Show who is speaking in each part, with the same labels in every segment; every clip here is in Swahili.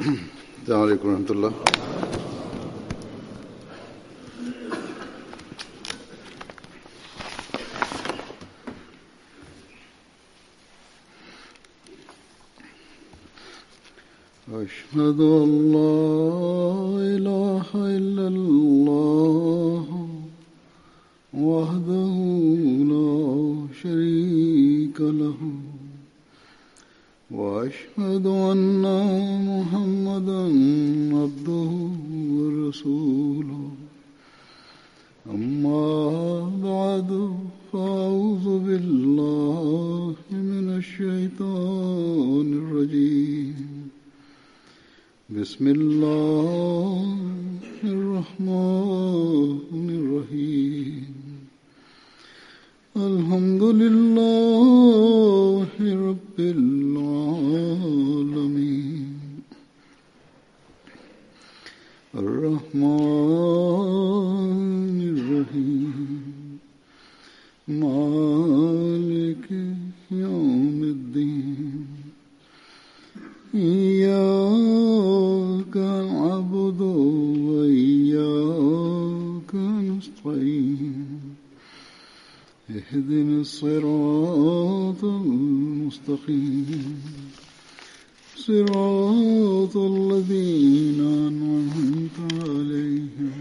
Speaker 1: السلام عليكم ورحمة الله أشهد أن لا إله إلا الله وحده لا شريك له وأشهد أن محمدا عبده ورسوله أما بعد فأعوذ بالله من الشيطان الرجيم بسم الله الرحمن الرحيم الحمد لله رب العالمين الرحمن الرحيم مالك يوم الدين إياك نعبد وإياك نستعين اهدنا الصراط المستقيم صراط الذين أنعمت عليهم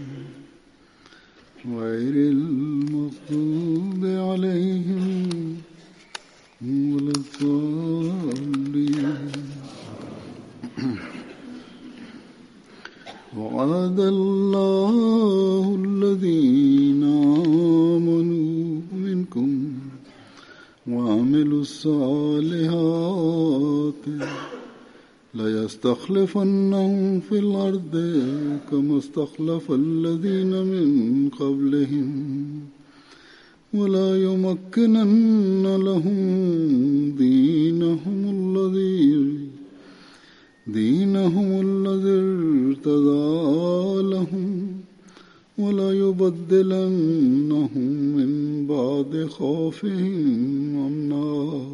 Speaker 1: غير المغضوب عليهم ولا الضالين وعد الله الذين آمنوا منكم وعملوا الصالحات ليستخلفنهم في الأرض كما استخلف الذين من قبلهم ولا يمكنن لهم دينهم الذي دينهم الذي ارتضى لهم ولا يبدلنهم من بعد خوفهم أمنا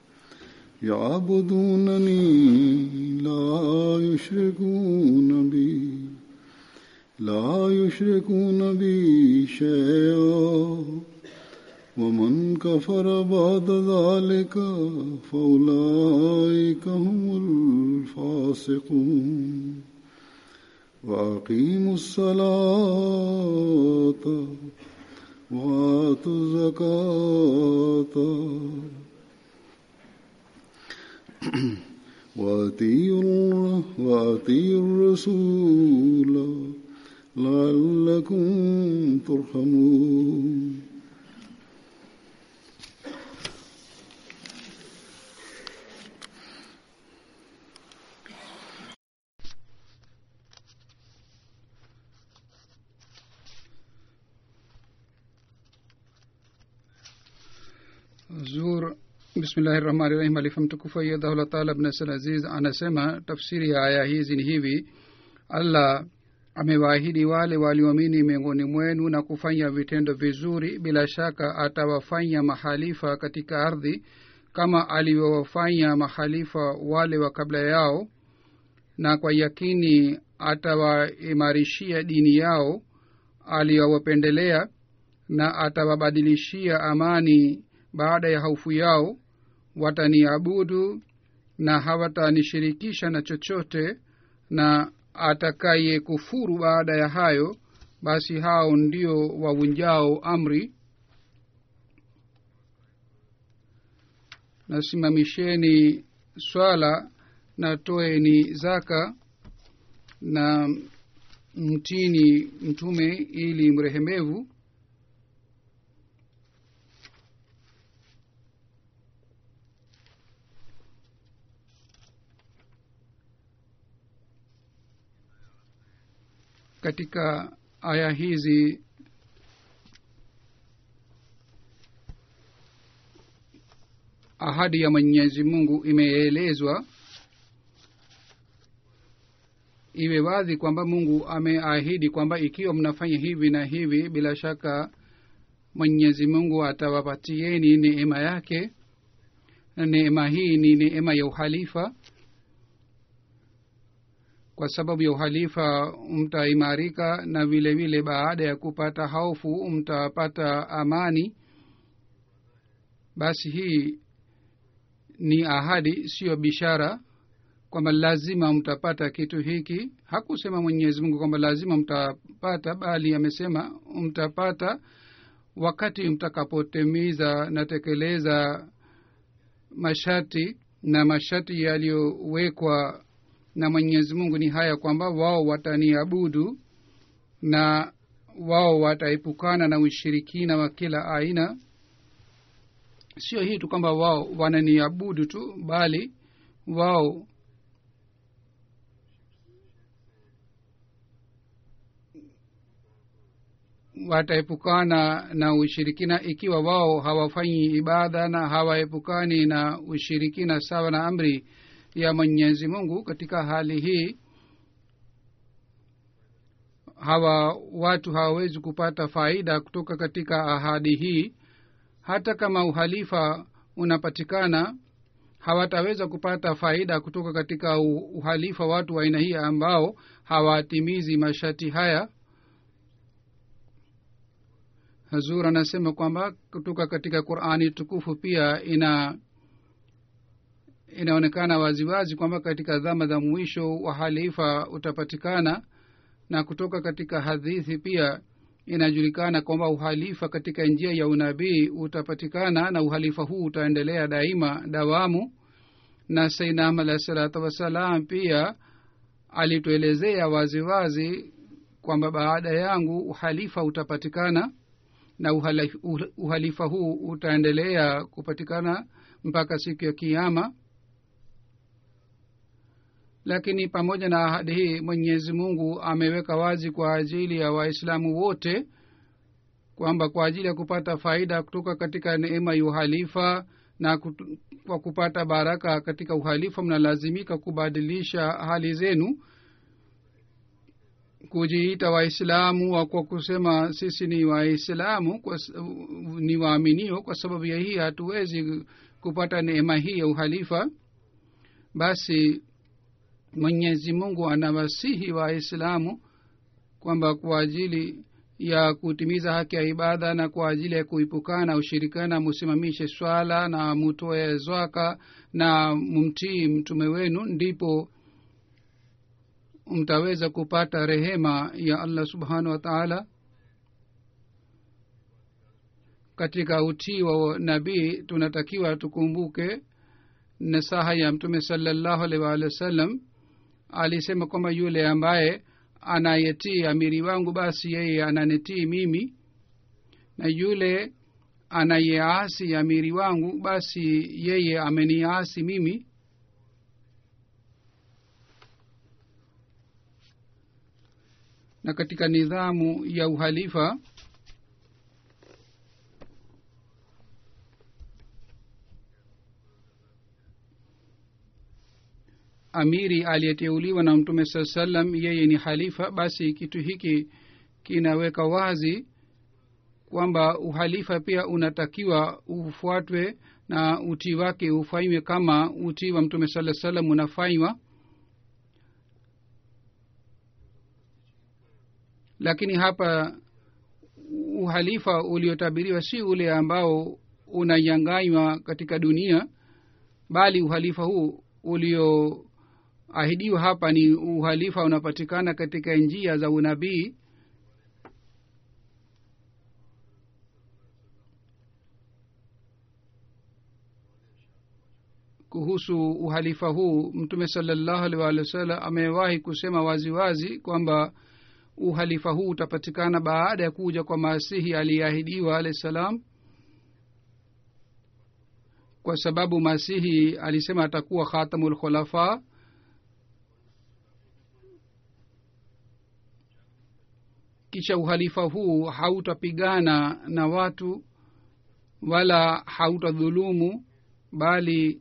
Speaker 1: يعبدونني لا يشركون بي لا يشركون بي شيئا ومن كفر بعد ذلك فأولئك هم الفاسقون وأقيموا الصلاة وآتوا الزكاة وأطيعوا وأطيعوا الرسول لعلكم ترحمون
Speaker 2: zur bismillahi rahmani rahim alifa mtukufu ayyadahullah taala bnasal aziz anasema tafsiri ya aya hizi ni hivi allah amewaahidi wale walioamini miongoni mwenu na kufanya vitendo vizuri bila shaka atawafanya mahalifa katika ardhi kama alivyowafanya mahalifa wale wa kabla yao na kwa yakini atawaimarishia dini yao aliyowapendelea na atawabadilishia amani baada ya hofu yao wataniabudu na hawatanishirikisha na chochote na atakaye kufuru baada ya hayo basi hao ndio wavunjao amri nasimamisheni swala na toeni zaka na mtini mtume ili mrehemevu katika aya hizi ahadi ya mwenyezi mungu imeelezwa iwe wazi kwamba mungu ameahidi kwamba ikiwa mnafanya hivi na hivi bila shaka mwenyezi mungu atawapatieni neema yake na neema hii ni neema ya uhalifa kwa sababu ya uhalifa mtaimarika na vile vile baada ya kupata hofu mtapata amani basi hii ni ahadi siyo bishara kwamba lazima mtapata kitu hiki hakusema mwenyezi mungu kwamba lazima mtapata bali amesema mtapata wakati mtakapotimiza na tekeleza masharti na masharti yaliyowekwa na mwenyezi mungu ni haya kwamba wao wataniabudu na wao wataepukana na ushirikina wa kila aina sio hii tu kwamba wao wananiabudu tu bali wao wataepukana na ushirikina ikiwa wao hawafanyi ibada na hawaepukani na ushirikina sawa na amri ya mwenyezi mungu katika hali hii hawa watu hawawezi kupata faida kutoka katika ahadi hii hata kama uhalifa unapatikana hawataweza kupata faida kutoka katika uhalifa watu wa aina hii ambao hawatimizi masharti haya hazur anasema kwamba kutoka katika qurani tukufu pia ina inaonekana waziwazi kwamba katika dhama za mwisho uhalifa utapatikana na kutoka katika hadithi pia inajulikana kwamba uhalifa katika njia ya unabii utapatikana na uhalifa huu utaendelea daima dawamu na sainam alahi salatu wassalam pia alituelezea waziwazi kwamba baada yangu uhalifa utapatikana na uhalifa, uhalifa huu utaendelea kupatikana mpaka siku ya kiama lakini pamoja na ahadi hii mwenyezi mungu ameweka wazi kwa ajili ya waislamu wote kwamba kwa ajili ya kupata faida kutoka katika neema ya uhalifa na kutu, kwa kupata baraka katika uhalifa mnalazimika kubadilisha hali zenu kujiita waislamu kwa kusema sisi ni waislamu ni waaminio kwa sababu ya hii hatuwezi kupata neema hii ya uhalifa basi mwenyezi mungu anawasihi waislamu kwamba kwa ajili ya kutimiza haki ya ibada na kwa ajili ya kuipukana ushirikana musimamishe swala na mutoe zwaka na mumtii mtume wenu ndipo mtaweza kupata rehema ya allah subhanahu wa taala katika utii wa nabii tunatakiwa tukumbuke nasaha ya mtume salallahu alaihi waalihi wasallam alisema kwamba yule ambaye anayetii amiri wangu basi yeye ananitii mimi na yule anayeasi amiri wangu basi yeye ameniasi mimi na katika nidhamu ya uhalifa amiri aliyeteuliwa na mtume saa salam yeye ni halifa basi kitu hiki kinaweka wazi kwamba uhalifa pia unatakiwa ufuatwe na utii wake ufanywe kama utii wa mtume saa salam unafanywa lakini hapa uhalifa uliotabiriwa si ule ambao unanyanganywa katika dunia bali uhalifa huu ulioahidiwa hapa ni uhalifa unapatikana katika njia za unabii kuhusu uhalifa huu mtume salallahu alih walih wa sallam amewahi kusema waziwazi wazi, kwamba uhalifa huu utapatikana baada ya kuja kwa masihi aliyeahidiwa alahi salam kwa sababu masihi alisema atakuwa khatamu lkhulafa kisha uhalifa huu hautapigana na watu wala hautadhulumu bali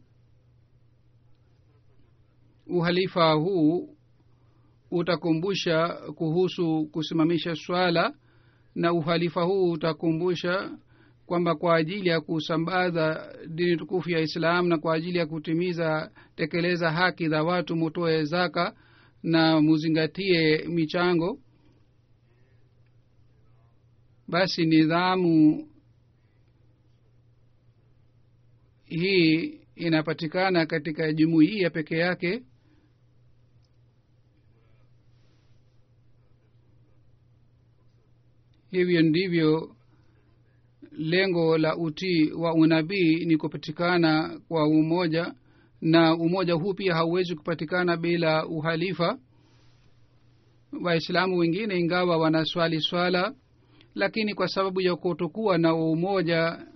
Speaker 2: uhalifa huu utakumbusha kuhusu kusimamisha swala na uhalifa huu utakumbusha kwamba kwa ajili ya kusambaza dini tukufu ya islam na kwa ajili ya kutimiza tekeleza haki za watu mutoe zaka na muzingatie michango basi nidhamu hii inapatikana katika jumuiya peke yake hivyo ndivyo lengo la utii wa unabii ni kupatikana kwa umoja na umoja huu pia hauwezi kupatikana bila uhalifa waislamu wengine ingawa wanaswali swala lakini kwa sababu ya kutokuwa na umoja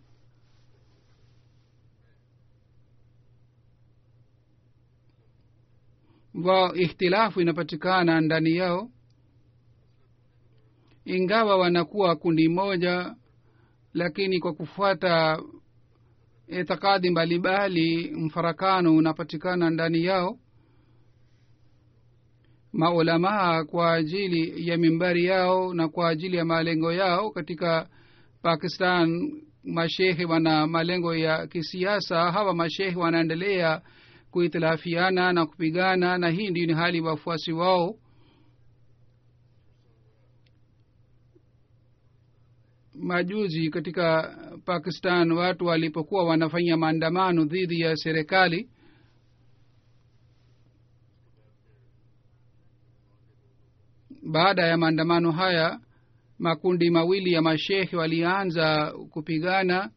Speaker 2: wa ikhtilafu inapatikana ndani yao ingawa wanakuwa kundi moja lakini kwa kufuata itikadi mbalimbali mfarakano unapatikana ndani yao maulamaa kwa ajili ya mimbari yao na kwa ajili ya malengo yao katika pakistan mashehe wana malengo ya kisiasa hawa mashehe wanaendelea kuhitilafiana na kupigana na hii ndio ni hali wafuasi wao majuzi katika pakistan watu walipokuwa wanafanya maandamano dhidi ya serikali baada ya maandamano haya makundi mawili ya mashehe walianza kupigana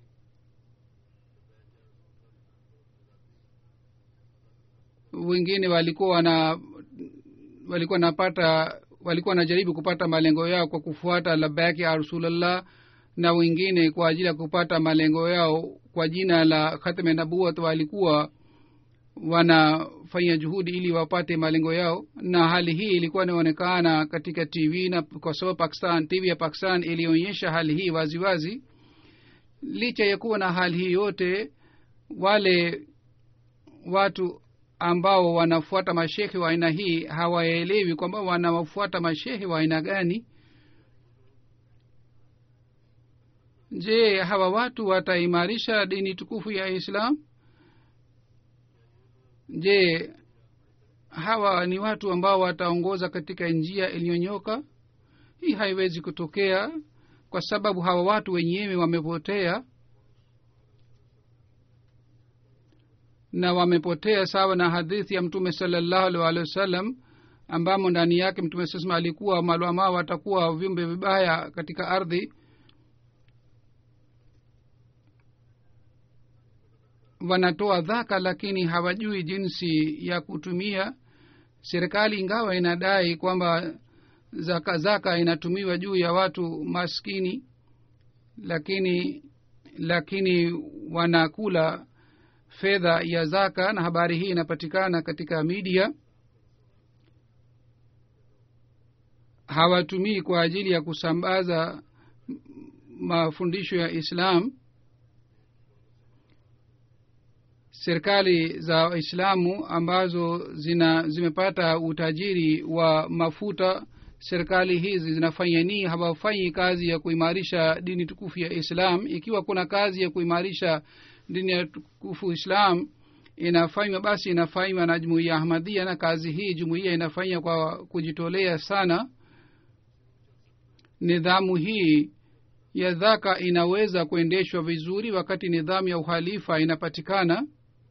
Speaker 2: wengine walikuwa wana walikuwa napata walikuwa wanajaribu kupata malengo yao kwa kufuata labaki ya rasulllah na wengine kwa ajili ya kupata malengo yao kwa jina la khatme nabuat walikuwa wanafanya juhudi ili wapate malengo yao na hali hii ilikuwa inaonekana katika tv na kwa sababu pakistan tv ya pakistan ilionyesha hali hii waziwazi wazi. licha ya kuwa na hali hii yote wale watu ambao wanafuata mashehe wa aina hii hawaelewi kwamba wanawafuata mashehe wa aina gani je hawa watu wataimarisha dini tukufu ya islam je hawa ni watu ambao wataongoza katika njia iliyonyoka hii haiwezi kutokea kwa sababu hawa watu wenyewe wamepotea na wamepotea sawa na hadithi ya mtume salallahu alih walihi wasallam ambamo ndani yake mtume sasema alikuwa malwamaa watakuwa viumbe vibaya katika ardhi wanatoa dhaka lakini hawajui jinsi ya kutumia serikali ingawa inadai kwamba zaka zaka inatumiwa juu ya watu maskini lakini lakini wanakula fedha ya zaka na habari hii inapatikana katika media hawatumii kwa ajili ya kusambaza mafundisho ya islam serikali za waislamu ambazo zina zimepata utajiri wa mafuta serikali hizi zinafanya nii hawafanyi kazi ya kuimarisha dini tukufu ya islam ikiwa kuna kazi ya kuimarisha dini ya tukufu islam inafanywa basi inafanywa na jumuiya ahmadia na kazi hii jumuiya inafanya kwa kujitolea sana nidhamu hii ya dhaka inaweza kuendeshwa vizuri wakati nidhamu ya uhalifa inapatikana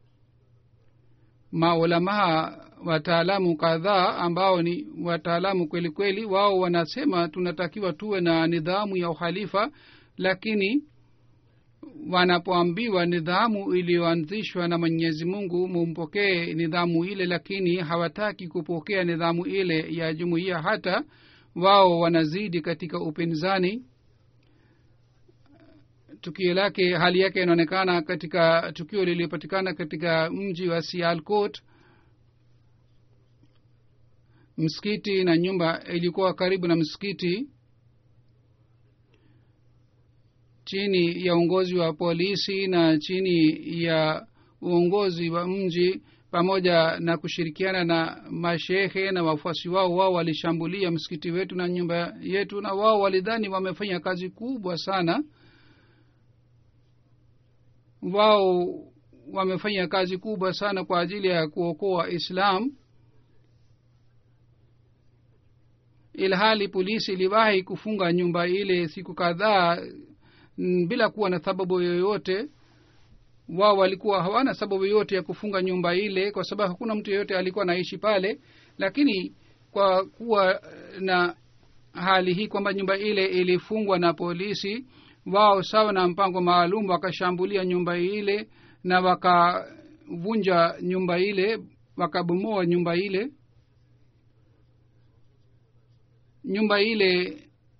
Speaker 2: maulamaa wataalamu kadhaa ambao ni wataalamu kweli kweli wao wanasema tunatakiwa tuwe na nidhamu ya uhalifa lakini wanapoambiwa nidhamu iliyoanzishwa na mwenyezi mungu mumpokee nidhamu ile lakini hawataki kupokea nidhamu ile ya jumuiya hata wao wanazidi katika upinzani tukio lake hali yake inaonekana katika tukio lililopatikana katika mji wa sialcot msikiti na nyumba ilikuwa karibu na msikiti chini ya uongozi wa polisi na chini ya uongozi wa mji pamoja na kushirikiana na mashehe na wafuasi wao wao walishambulia msikiti wetu na nyumba yetu na wao walidhani wamefanya kazi kubwa sana wao wamefanya kazi kubwa sana kwa ajili ya kuokoa islam ilhali polisi iliwahi kufunga nyumba ile siku kadhaa mm, bila kuwa na sababu yoyote wao walikuwa hawana sababu yoyote ya kufunga nyumba ile kwa sababu hakuna mtu yeyote alikuwa anaishi pale lakini kwa kuwa na hali hii kwamba nyumba ile ilifungwa na polisi wao sawa na mpango maalum wakashambulia nyumba ile na wakavunja nyumba ile wakabomoa nyumba ile nyumba ile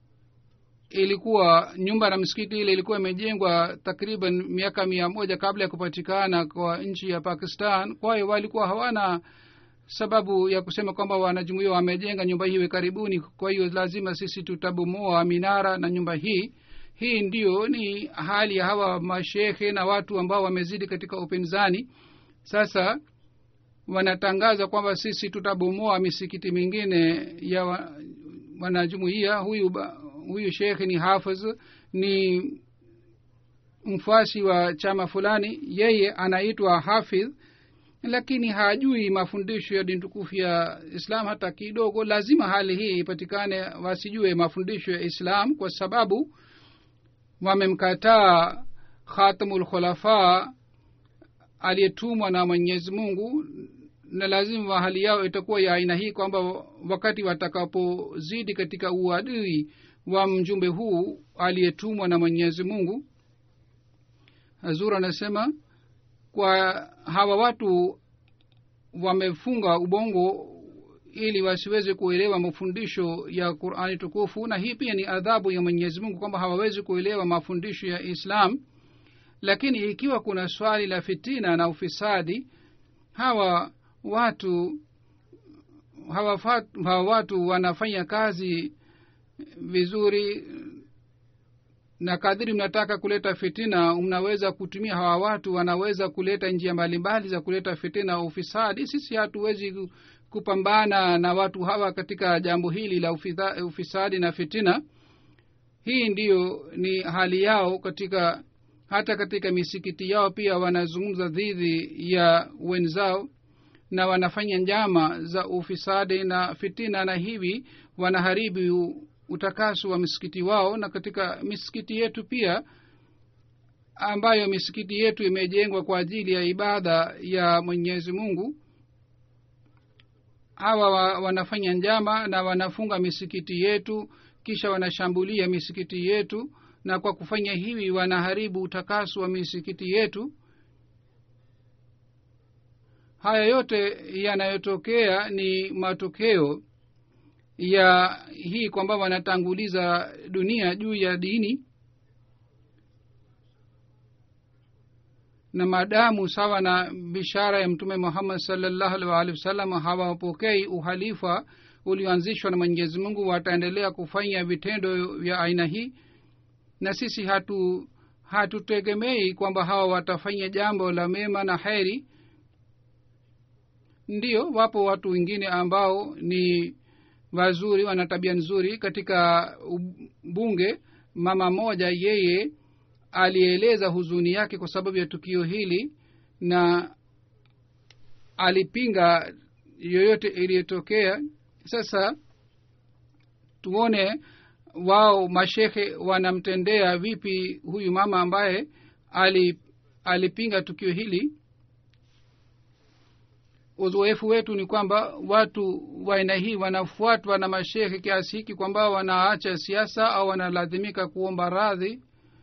Speaker 2: ilikuwa nyumba na msikiti ile ilikuwa imejengwa takriban miaka mia moja kabla ya kupatikana kwa nchi ya pakistan kwa hiyo walikuwa hawana sababu ya kusema kwamba wanajumuia wamejenga nyumba hiyo karibuni kwa hiyo lazima sisi tutabomoa minara na nyumba hii hii ndio ni hali ya hawa mashekhe na watu ambao wamezidi katika upinzani sasa wanatangaza kwamba sisi tutabomoa misikiti mingine ya wa, wanajumuia huyu ba, huyu shekhe ni hafidh ni mfuasi wa chama fulani yeye anaitwa hafidh lakini hajui mafundisho ya dini tukufu ya islam hata kidogo lazima hali hii ipatikane wasijue mafundisho ya islam kwa sababu wamemkataa khatamul khulafa aliyetumwa na mwenyezi mungu na lazima hali yao itakuwa ya aina hii kwamba wakati watakapozidi katika uadui wa mjumbe huu aliyetumwa na mwenyezi mungu hazur anasema kwa hawa watu wamefunga ubongo ili wasiweze kuelewa mafundisho ya qurani tukufu na hii pia ni adhabu ya mwenyezi mungu kwamba hawawezi kuelewa mafundisho ya islam lakini ikiwa kuna swali la fitina na ufisadi hawa watu hawa, fat, hawa watu wanafanya kazi vizuri na kadhiri mnataka kuleta fitina mnaweza kutumia hawa watu wanaweza kuleta njia mbalimbali za kuleta fitina ufisadi sisi hatuwezi kupambana na watu hawa katika jambo hili la ufitha, ufisadi na fitina hii ndiyo ni hali yao katika hata katika misikiti yao pia wanazungumza dhidi ya wenzao na wanafanya njama za ufisadi na fitina na hivi wanaharibu utakaso wa misikiti wao na katika misikiti yetu pia ambayo misikiti yetu imejengwa kwa ajili ya ibada ya mwenyezi mungu hawa wa, wanafanya njama na wanafunga misikiti yetu kisha wanashambulia misikiti yetu na kwa kufanya hivi wanaharibu utakaso wa misikiti yetu haya yote yanayotokea ni matokeo ya hii kwamba wanatanguliza dunia juu ya dini na maadamu sawa na bishara ya mtume muhammad salllahu alih waalihi wasallam hawapokei uhalifa ulioanzishwa na mwenyezi mungu wataendelea kufanya vitendo vya aina hii na sisi hatu hatutegemei kwamba hawa watafanya jambo la mema na heri ndio wapo watu wengine ambao ni wazuri wana tabia nzuri katika bunge mama moja yeye alieleza huzuni yake kwa sababu ya tukio hili na alipinga yoyote iliyotokea sasa tuone wao mashekhe wanamtendea vipi huyu mama ambaye ali, alipinga tukio hili uzoefu wetu ni kwamba watu wa aina hii wanafuatwa na mashehe kiasi hiki kwamba wanaacha siasa au wanalazimika kuomba radhi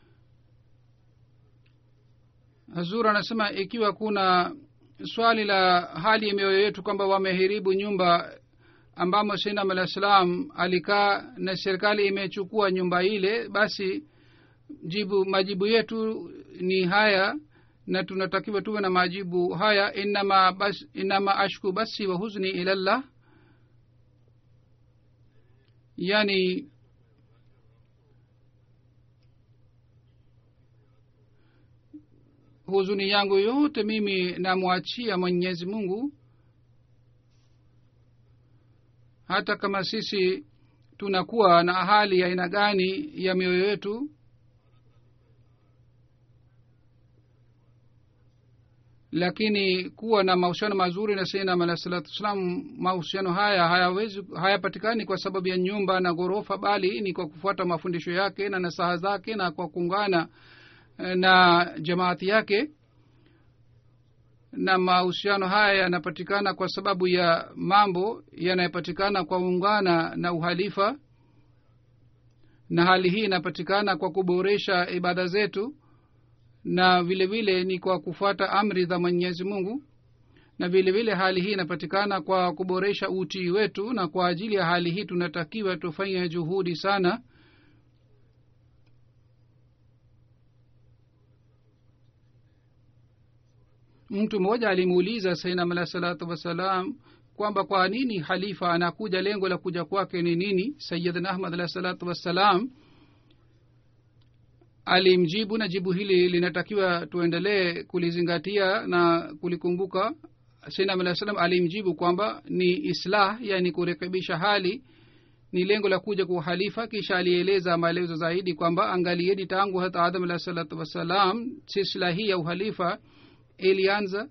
Speaker 2: hazur anasema ikiwa kuna swali la hali ya mioyo yetu kwamba wameharibu nyumba ambamo sinam alah salam alikaa na serikali imechukua nyumba ile basi jibu majibu yetu ni haya na tunatakiwa tuwe na majibu haya inama, bas, inama ashku basi wa huzni ilallah yani huzuni yangu yote mimi namwachia mwenyezi mungu hata kama sisi tunakuwa na hali ya aina gani ya mioyo yetu lakini kuwa na mahusiano mazuri na sainam alah salatu wassalam mahusiano haya hayawezi hayapatikani kwa sababu ya nyumba na ghorofa bali ni kwa kufuata mafundisho yake na nasaha zake na kwa kuungana eh, na jamaati yake na mahusiano haya yanapatikana kwa sababu ya mambo yanayopatikana kwa ungana na uhalifa na hali hii inapatikana kwa kuboresha ibada zetu na vile vile ni kwa kufuata amri za mwenyezi mungu na vile vile hali hii inapatikana kwa kuboresha utii wetu na kwa ajili ya hali hii tunatakiwa tufanye juhudi sana mtu mmoja alimuuliza sainam alah salatu wassalam kwamba kwa nini halifa anakuja lengo la kuja kwake ni nini sayidna ahmad alah salatu wassalam alimjibu na jibu hili linatakiwa tuendelee kulizingatia na kulikumbuka sainam alah salam alimjibu kwamba ni islah yani kurekebisha hali ni lengo la kuja kwa uhalifa kisha alieleza maelezo zaidi kwamba angalieni tangu hata adam alah salatu wassalam silsila hii ya uhalifa ilianza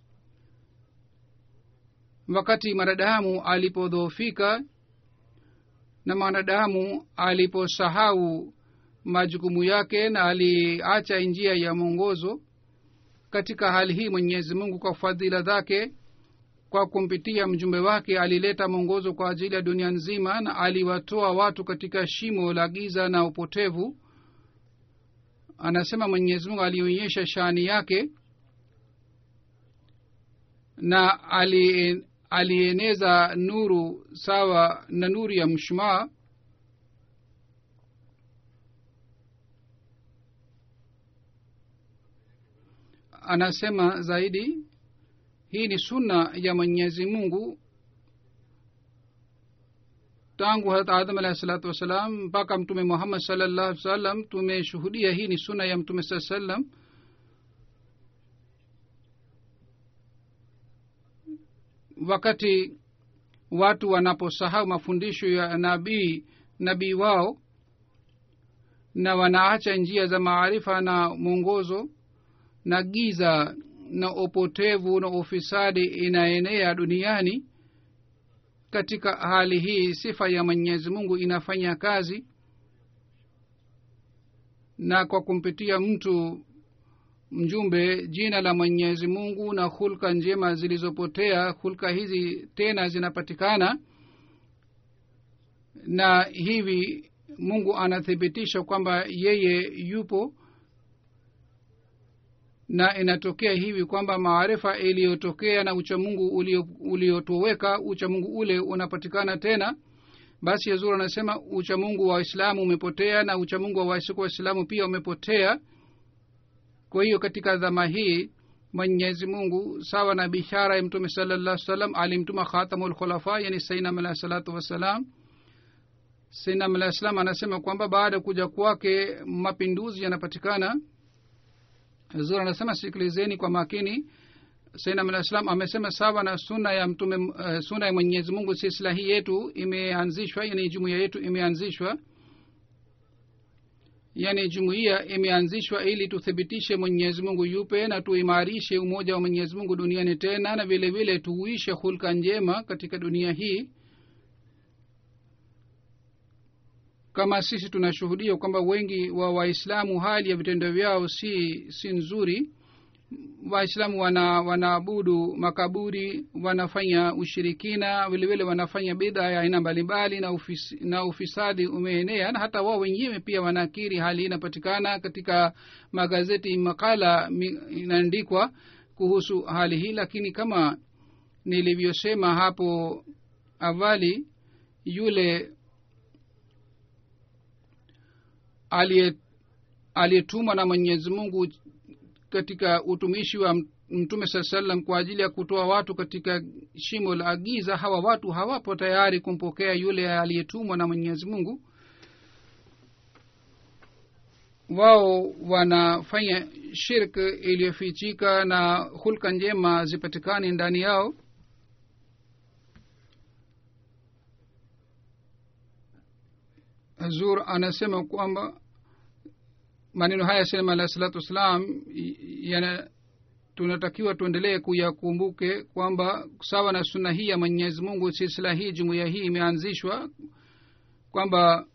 Speaker 2: wakati mwanadamu alipodhoofika na mwanadamu aliposahau majukumu yake na aliacha njia ya mwongozo katika hali hii mwenyezi mungu kwa fadhila zake kwa kumpitia mjumbe wake alileta mwongozo kwa ajili ya dunia nzima na aliwatoa watu katika shimo la giza na upotevu anasema mwenyezi mungu alionyesha shani yake na ali, alieneza nuru sawa na nuru ya mshumaa anasema zaidi hii ni sunna ya mwenyezi mungu tangu harat adam alahi salatu wassalam mpaka mtume muhammad salllahu salam tumeshuhudia hii ni sunna ya mtume saa salam wakati watu wanaposahau mafundisho ya nabii nabii wao na wanaacha njia za maarifa na mwongozo na giza na upotevu na ufisadi inaenea duniani katika hali hii sifa ya mwenyezi mungu inafanya kazi na kwa kumpitia mtu mjumbe jina la mwenyezi mungu na hulka njema zilizopotea hulka hizi tena zinapatikana na hivi mungu anathibitisha kwamba yeye yupo na inatokea hivi kwamba maarifa iliyotokea na uchamungu uliotoweka uchamungu ule unapatikana tena basi yazur anasema uchamungu wa waislamu umepotea na uchamungu wa waisiku waislamu pia umepotea kwa hiyo katika dhama hii mwenyezi mungu sawa na bishara ya mtume salallah salam alimtuma khatamu lkhulafa yani sainam alahi salatu wassalam sainam alahi salam anasema kwamba baada ya kuja kwake mapinduzi yanapatikana zur anasema sikilizeni kwa makini sainam alah salam amesema sawa na suna ya mtume uh, suna ya mwenyezi mungu silsila hii yetu imeanzishwa yani jumuiya yetu imeanzishwa yani jumuiya imeanzishwa ili tuthibitishe mwenyezi mungu yupe na tuimarishe umoja wa mwenyezi mungu duniani tena na vile vile tuuishe hulka njema katika dunia hii kama sisi tunashuhudia kwamba wengi wa waislamu hali ya vitendo vyao si si nzuri waislamu wana wanaabudu makaburi wanafanya ushirikina vilevile wanafanya bidha ya aina mbalimbali na, ufis, na ufisadi umeenea na hata wao wenyewe pia wanakiri hali hii inapatikana katika magazeti makala inaandikwa kuhusu hali hii lakini kama nilivyosema hapo awali yule aliyetumwa na mwenyezi mungu katika utumishi wa mtume saa salam kwa ajili ya kutoa watu katika shimo la giza hawa watu hawapo tayari kumpokea yule aliyetumwa na mwenyezi mungu wao wanafanya shirk iliyofichika na hulka njema zipatikani ndani yao hazur anasema kwamba maneno haya salama alahi salatu wassalam yana tunatakiwa tuendelee kuyakumbuke kwamba sawa na suna hii ya mwenyezi mungu silsila hii jumuiya hii imeanzishwa kwamba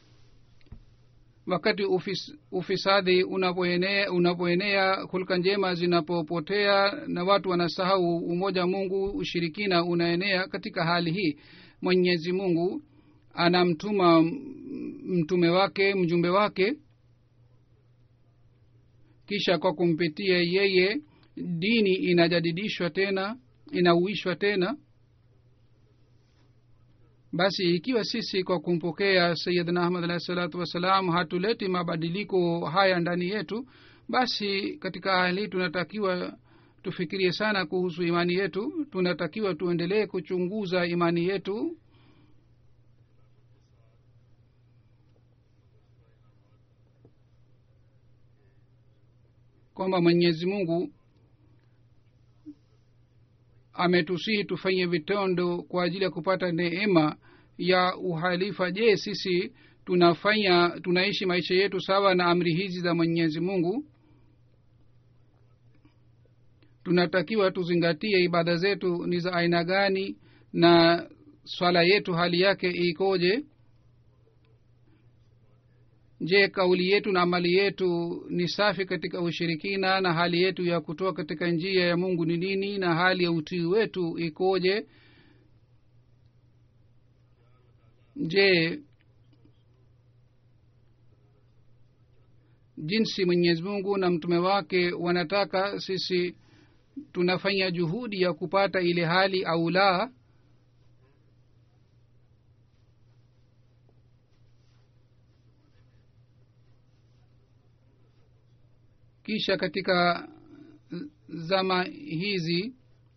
Speaker 2: wakati ufis, ufisadi unapoenea unapoenea hulka njema zinapopotea na watu wanasahau umoja wa mungu ushirikina unaenea katika hali hii mwenyezi mungu anamtuma mtume wake mjumbe wake kisha kwa kumpitia yeye dini inajadidishwa tena inauishwa tena basi ikiwa sisi kwa kumpokea sayidna ahmad alahi salatu wassalam hatuleti mabadiliko haya ndani yetu basi katika hali hii tunatakiwa tufikirie sana kuhusu imani yetu tunatakiwa tuendelee kuchunguza imani yetu kwamba mwenyezi mungu ametusihi tufanye vitendo kwa ajili ya kupata neema ya uhalifa je sisi tunafanya tunaishi maisha yetu sawa na amri hizi za mwenyezi mungu tunatakiwa tuzingatie ibada zetu ni za aina gani na swala yetu hali yake ikoje je kauli yetu na amali yetu ni safi katika ushirikina na hali yetu ya kutoa katika njia ya mungu ni nini na hali ya utii wetu ikoje je jinsi mwenyezi mungu na mtume wake wanataka sisi tunafanya juhudi ya kupata ile hali au la kisha katika zama hizi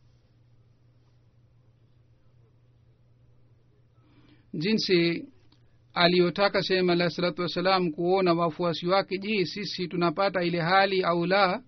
Speaker 2: jinsi aliyotaka sehemu alahi salatu wassalam kuona wafuasi wake je sisi tunapata ile hali au la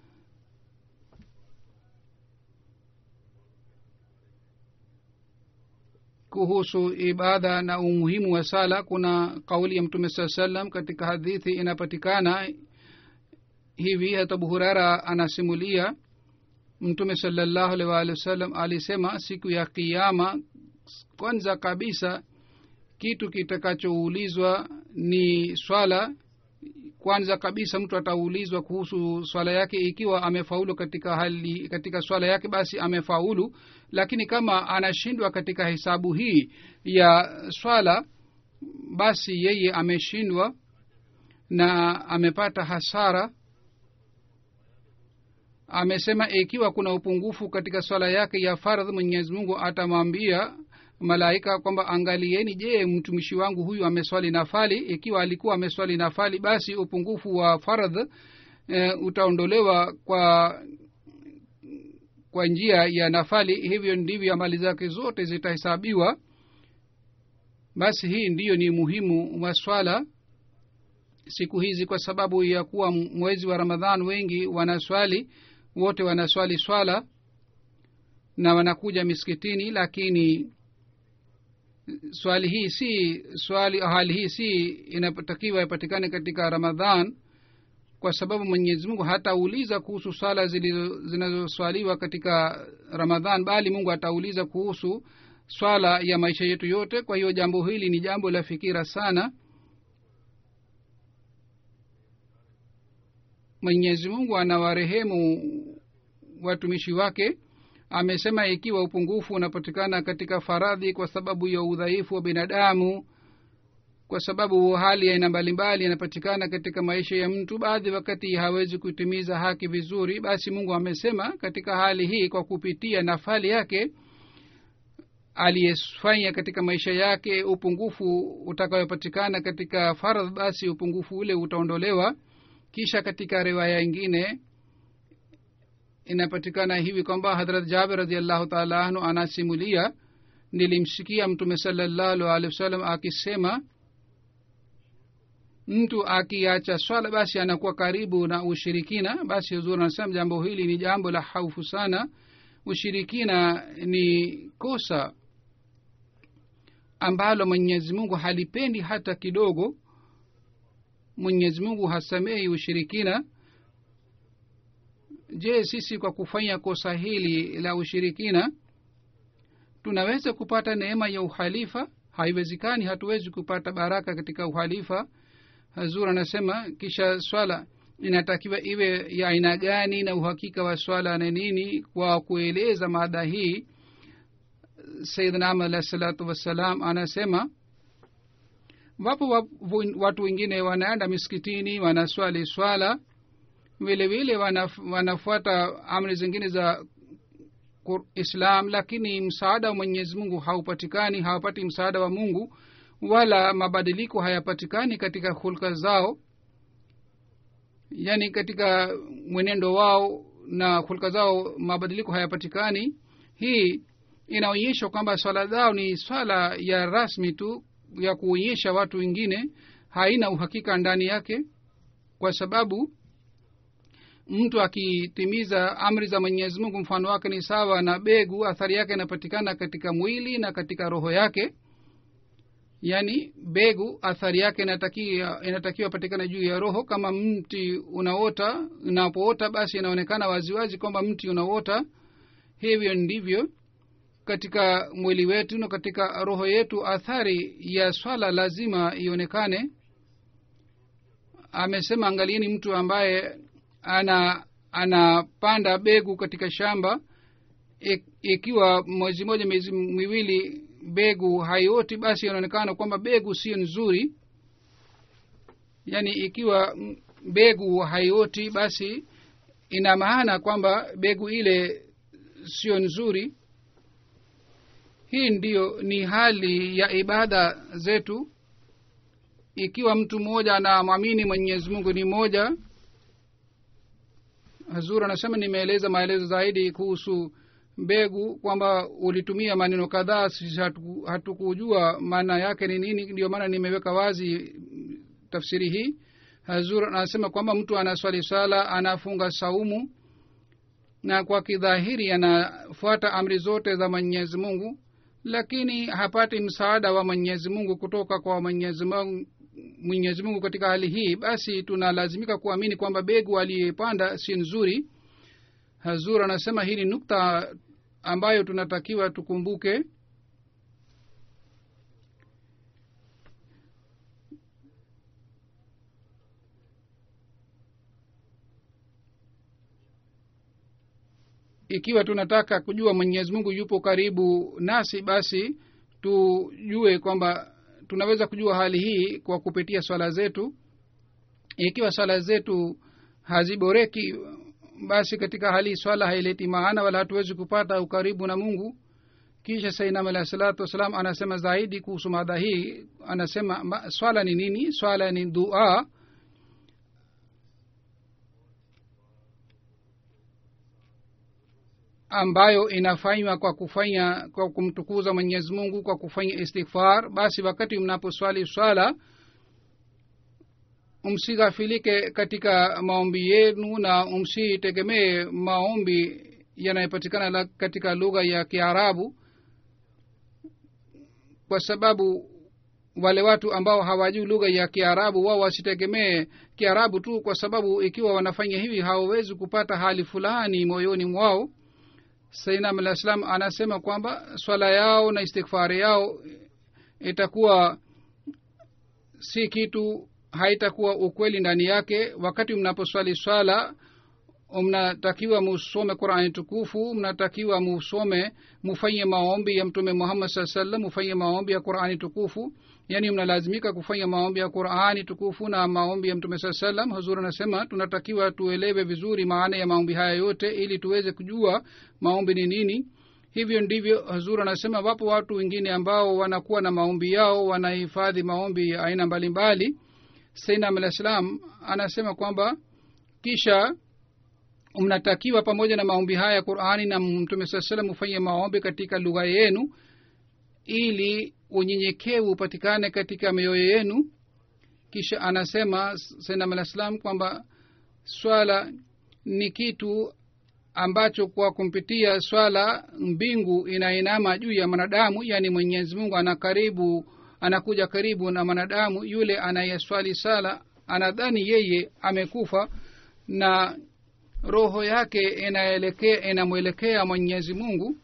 Speaker 2: kuhusu ibada na umuhimu wa sala kuna kauli ya mtume saa salam katika hadithi inapatikana hivi hata abu hurara anasimulia mtume salallahu alaihi waalihi wasallam alisema siku ya kiama kwanza kabisa kitu kitakachoulizwa ni swala kwanza kabisa mtu ataulizwa kuhusu swala yake ikiwa amefaulu katika hali katika swala yake basi amefaulu lakini kama anashindwa katika hesabu hii ya swala basi yeye ameshindwa na amepata hasara amesema ikiwa kuna upungufu katika swala yake ya fardh mwenyezi mungu atamwambia malaika kwamba angalieni je mtumishi wangu huyu ameswali nafali ikiwa alikuwa ameswali nafali basi upungufu wa fardh e, utaondolewa kwa kwa njia ya nafali hivyo ndivyo amali zake zote zitahesabiwa basi hii ndiyo ni muhimu wa swala siku hizi kwa sababu ya kuwa mwezi wa ramadhan wengi wanaswali wote wanaswali swala na wanakuja miskitini lakini swali hii si swali hali hii si inatakiwa ipatikane katika ramadhan kwa sababu mwenyezi mungu hatauliza kuhusu swala zinazoswaliwa katika ramadhan bali mungu atauliza kuhusu swala ya maisha yetu yote kwa hiyo jambo hili ni jambo la fikira sana mwenyezi mungu anawarehemu watumishi wake amesema ikiwa upungufu unapatikana katika faradhi kwa sababu ya udhaifu wa binadamu kwa sababu hali aina mbalimbali inapatikana katika maisha ya mtu baadhi wakati hawezi kutimiza haki vizuri basi mungu amesema katika hali hii kwa kupitia nafali yake aliyefanya katika maisha yake upungufu utakayopatikana katika fardh basi upungufu ule utaondolewa kisha katika riwaya ingine inapatikana hivi kwamba hadrat jabir radiallahu taala anhu anasimulia nilimsikia mtume salallahu alehi wasallam akisema mtu akiacha swala basi anakuwa karibu na ushirikina basi huzuri anasema jambo hili ni jambo la haufu sana ushirikina ni kosa ambalo mwenyezi mungu halipendi hata kidogo mwenyezi mungu hasamehi ushirikina je sisi kwa kufanya kosa hili la ushirikina tunaweza kupata neema ya uhalifa haiwezekani hatuwezi kupata baraka katika uhalifa hazur anasema kisha swala inatakiwa iwe ya aina gani na uhakika wa swala na nini kwa kueleza mada hii sayidna amad alahi salatu wassalam anasema wapo wa- watu wengine wanaenda miskitini wanaswali swala vile vile wanaf, wanafuata amri zingine za Kur- islam lakini msaada wa mwenyezi mungu haupatikani hawapati msaada wa mungu wala mabadiliko hayapatikani katika hulka zao yaani katika mwenendo wao na hulka zao mabadiliko hayapatikani hii inaonyesha kwamba swala zao ni swala ya rasmi tu ya kuonyesha watu wengine haina uhakika ndani yake kwa sababu mtu akitimiza amri za mwenyezi mungu mfano wake ni sawa na begu athari yake inapatikana katika mwili na katika roho yake yaani begu athari yake inatakiwa inatakiwa patikana juu ya roho kama mti unaota unapoota basi inaonekana waziwazi kwamba mti unaota hivyo ndivyo katika mwili wetu na katika roho yetu athari ya swala lazima ionekane amesema angalieni mtu ambaye ana anapanda begu katika shamba ik- ikiwa mwezi moja miezi miwili begu haioti basi inaonekana kwamba begu sio nzuri yaani ikiwa mm, begu haioti basi ina maana kwamba begu ile sio nzuri hii ndiyo ni hali ya ibada zetu ikiwa mtu mmoja anamwamini mwenyezi mungu ni moja hazur anasema nimeeleza maelezo zaidi kuhusu mbegu kwamba ulitumia maneno kadhaa sisi hatuku- hatukujua maana yake ni nini ndio maana nimeweka wazi mm, tafsiri hii hazur anasema kwamba mtu anaswali sala anafunga saumu na kwa kidhahiri anafuata amri zote za mwenyezi mungu lakini hapati msaada wa mwenyezi mungu kutoka kwa mwenyezi mungu mwenyezi mungu katika hali hii basi tunalazimika kuamini kwamba begu aliyepanda si nzuri hazur anasema hii ni nukta ambayo tunatakiwa tukumbuke ikiwa tunataka kujua mwenyezi mungu yupo karibu nasi basi tujue kwamba tunaweza kujua hali hii kwa kupitia swala zetu ikiwa swala zetu haziboreki basi katika hali hii swala haileti maana wala hatuwezi kupata ukaribu na mungu kisha sainam alahi salatu wassalam anasema zaidi kuhusu mada hii anasema ma, swala ni nini swala ni dua ambayo inafanywa kwa kufanya kwa kumtukuza mwenyezi mungu kwa kufanya istighfar basi wakati mnaposwali swala msighafilike katika maombi yenu na msitegemee maombi yanayopatikana la- katika lugha ya kiarabu kwa sababu wale watu ambao hawajui lugha ya kiarabu wao wasitegemee kiarabu tu kwa sababu ikiwa wanafanya hivi hawawezi kupata hali fulani moyoni mwao sainam alah salam anasema kwamba swala yao na istighfari yao itakuwa si kitu haitakuwa ukweli ndani yake wakati mnaposwali swala mnatakiwa musome qurani tukufu mnatakiwa musome mufanye maombi ya mtume muhammad saa sallam mufanye maombi ya qurani tukufu yaani mnalazimika kufanya maombi ya qurani tukufu na maombi ya mtume saa sallam huzuri anasema tunatakiwa tuelewe vizuri maana ya maombi haya yote ili tuweze kujua maombi ni nini hivyo ndivyo hazur anasema wapo watu wengine ambao wanakuwa na maombi yao wanahifadhi maombi ya aina mbalimbali sainam alah salam anasema kwamba kisha mnatakiwa pamoja na maombi haya ya qurani na mtume saa salam hufanye maombi katika lugha yenu ili unyenyekevu upatikane katika mioyo yenu kisha anasema sainam alah salam kwamba swala ni kitu ambacho kwa kumpitia swala mbingu inainama juu ya mwanadamu yaani mwenyezi mungu ana karibu anakuja karibu na mwanadamu yule anayeswali sala anadhani yeye amekufa na roho yake inaelekea inamwelekea mwenyezi mungu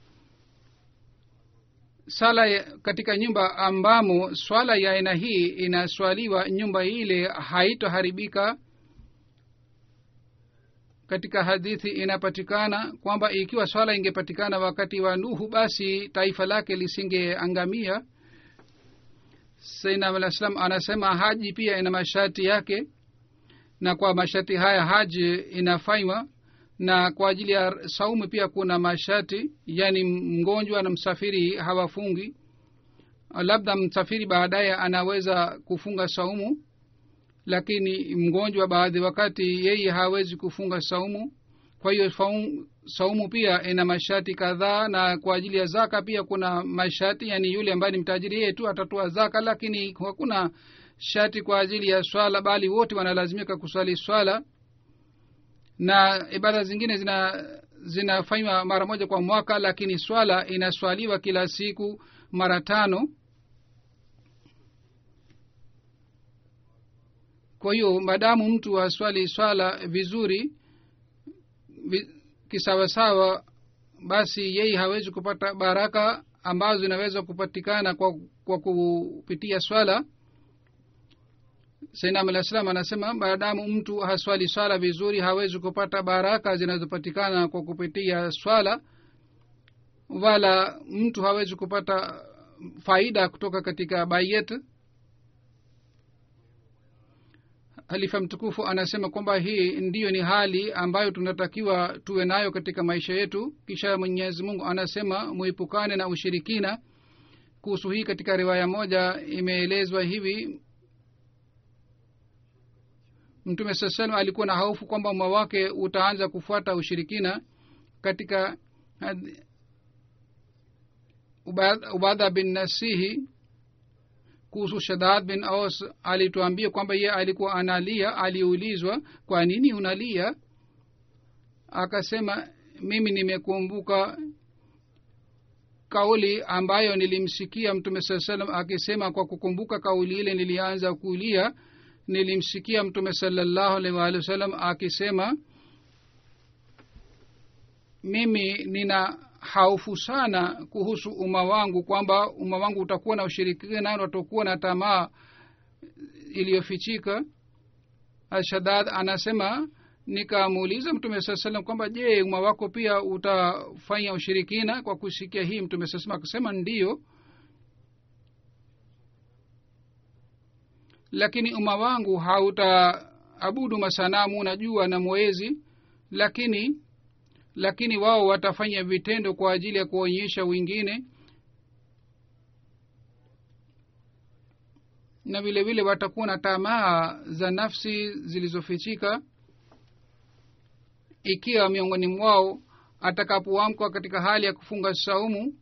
Speaker 2: sala ya- katika nyumba ambamo swala ya aina hii inaswaliwa nyumba ile haitoharibika katika hadithi inapatikana kwamba ikiwa swala ingepatikana wakati wa nuhu basi taifa lake lisingeangamia sainam alah salam anasema haji pia ina masharti yake na kwa masharti haya haji inafanywa na kwa ajili ya saumu pia kuna masharti yaani mgonjwa na msafiri hawafungi labda msafiri baadaye anaweza kufunga saumu lakini mgonjwa baadhi wakati yeye hawezi kufunga saumu kwa hiyo faum- saumu pia ina masharti kadhaa na kwa ajili ya zaka pia kuna masharti yani yule ambaye ni mtajiri yeye tu atatoa zaka lakini hakuna sharti kwa ajili ya swala bali wote wanalazimika kuswali swala na ibada zingine zina zinafanywa mara moja kwa mwaka lakini swala inaswaliwa kila siku mara tano kwa hiyo madamu mtu aswali swala vizuri vi, kisawasawa basi yeye hawezi kupata baraka ambazo zinaweza kupatikana kwa, kwa kupitia swala sainam alah salam anasema maadamu mtu haswali swala vizuri hawezi kupata baraka zinazopatikana kwa kupitia swala wala mtu hawezi kupata faida kutoka katika bayet halifa mtukufu anasema kwamba hii ndiyo ni hali ambayo tunatakiwa tuwe nayo katika maisha yetu kisha mwenyezi mungu anasema muepukane na ushirikina kuhusu hii katika riwaya moja imeelezwa hivi mtume saa salam alikuwa na hofu kwamba umma wake utaanza kufuata ushirikina katika had- Ubad- ubadha bin nasihi kuhusu shadad bin aus alituambia kwamba ye alikuwa analia aliulizwa kwa nini unalia akasema mimi nimekumbuka kauli ambayo nilimsikia mtume saa salam akisema kwa kukumbuka kauli ile nilianza kulia nilimsikia mtume salallahu alaihi waalihi wasallam akisema mimi nina haufu sana kuhusu umma wangu kwamba umma wangu utakuwa na ushirikina na utakuwa na tamaa iliyofichika ashadad anasema nikamuuliza mtume saa salam kwamba je umma wako pia utafanya ushirikina kwa kusikia hii mtume saa salam akasema ndiyo lakini umma wangu hautaabudu masanamu na jua na mwezi lakini lakini wao watafanya vitendo kwa ajili ya kuonyesha wengine na vile vile watakuwa na tamaa za nafsi zilizofichika ikiwa miongoni mwao atakapoamkwa katika hali ya kufunga saumu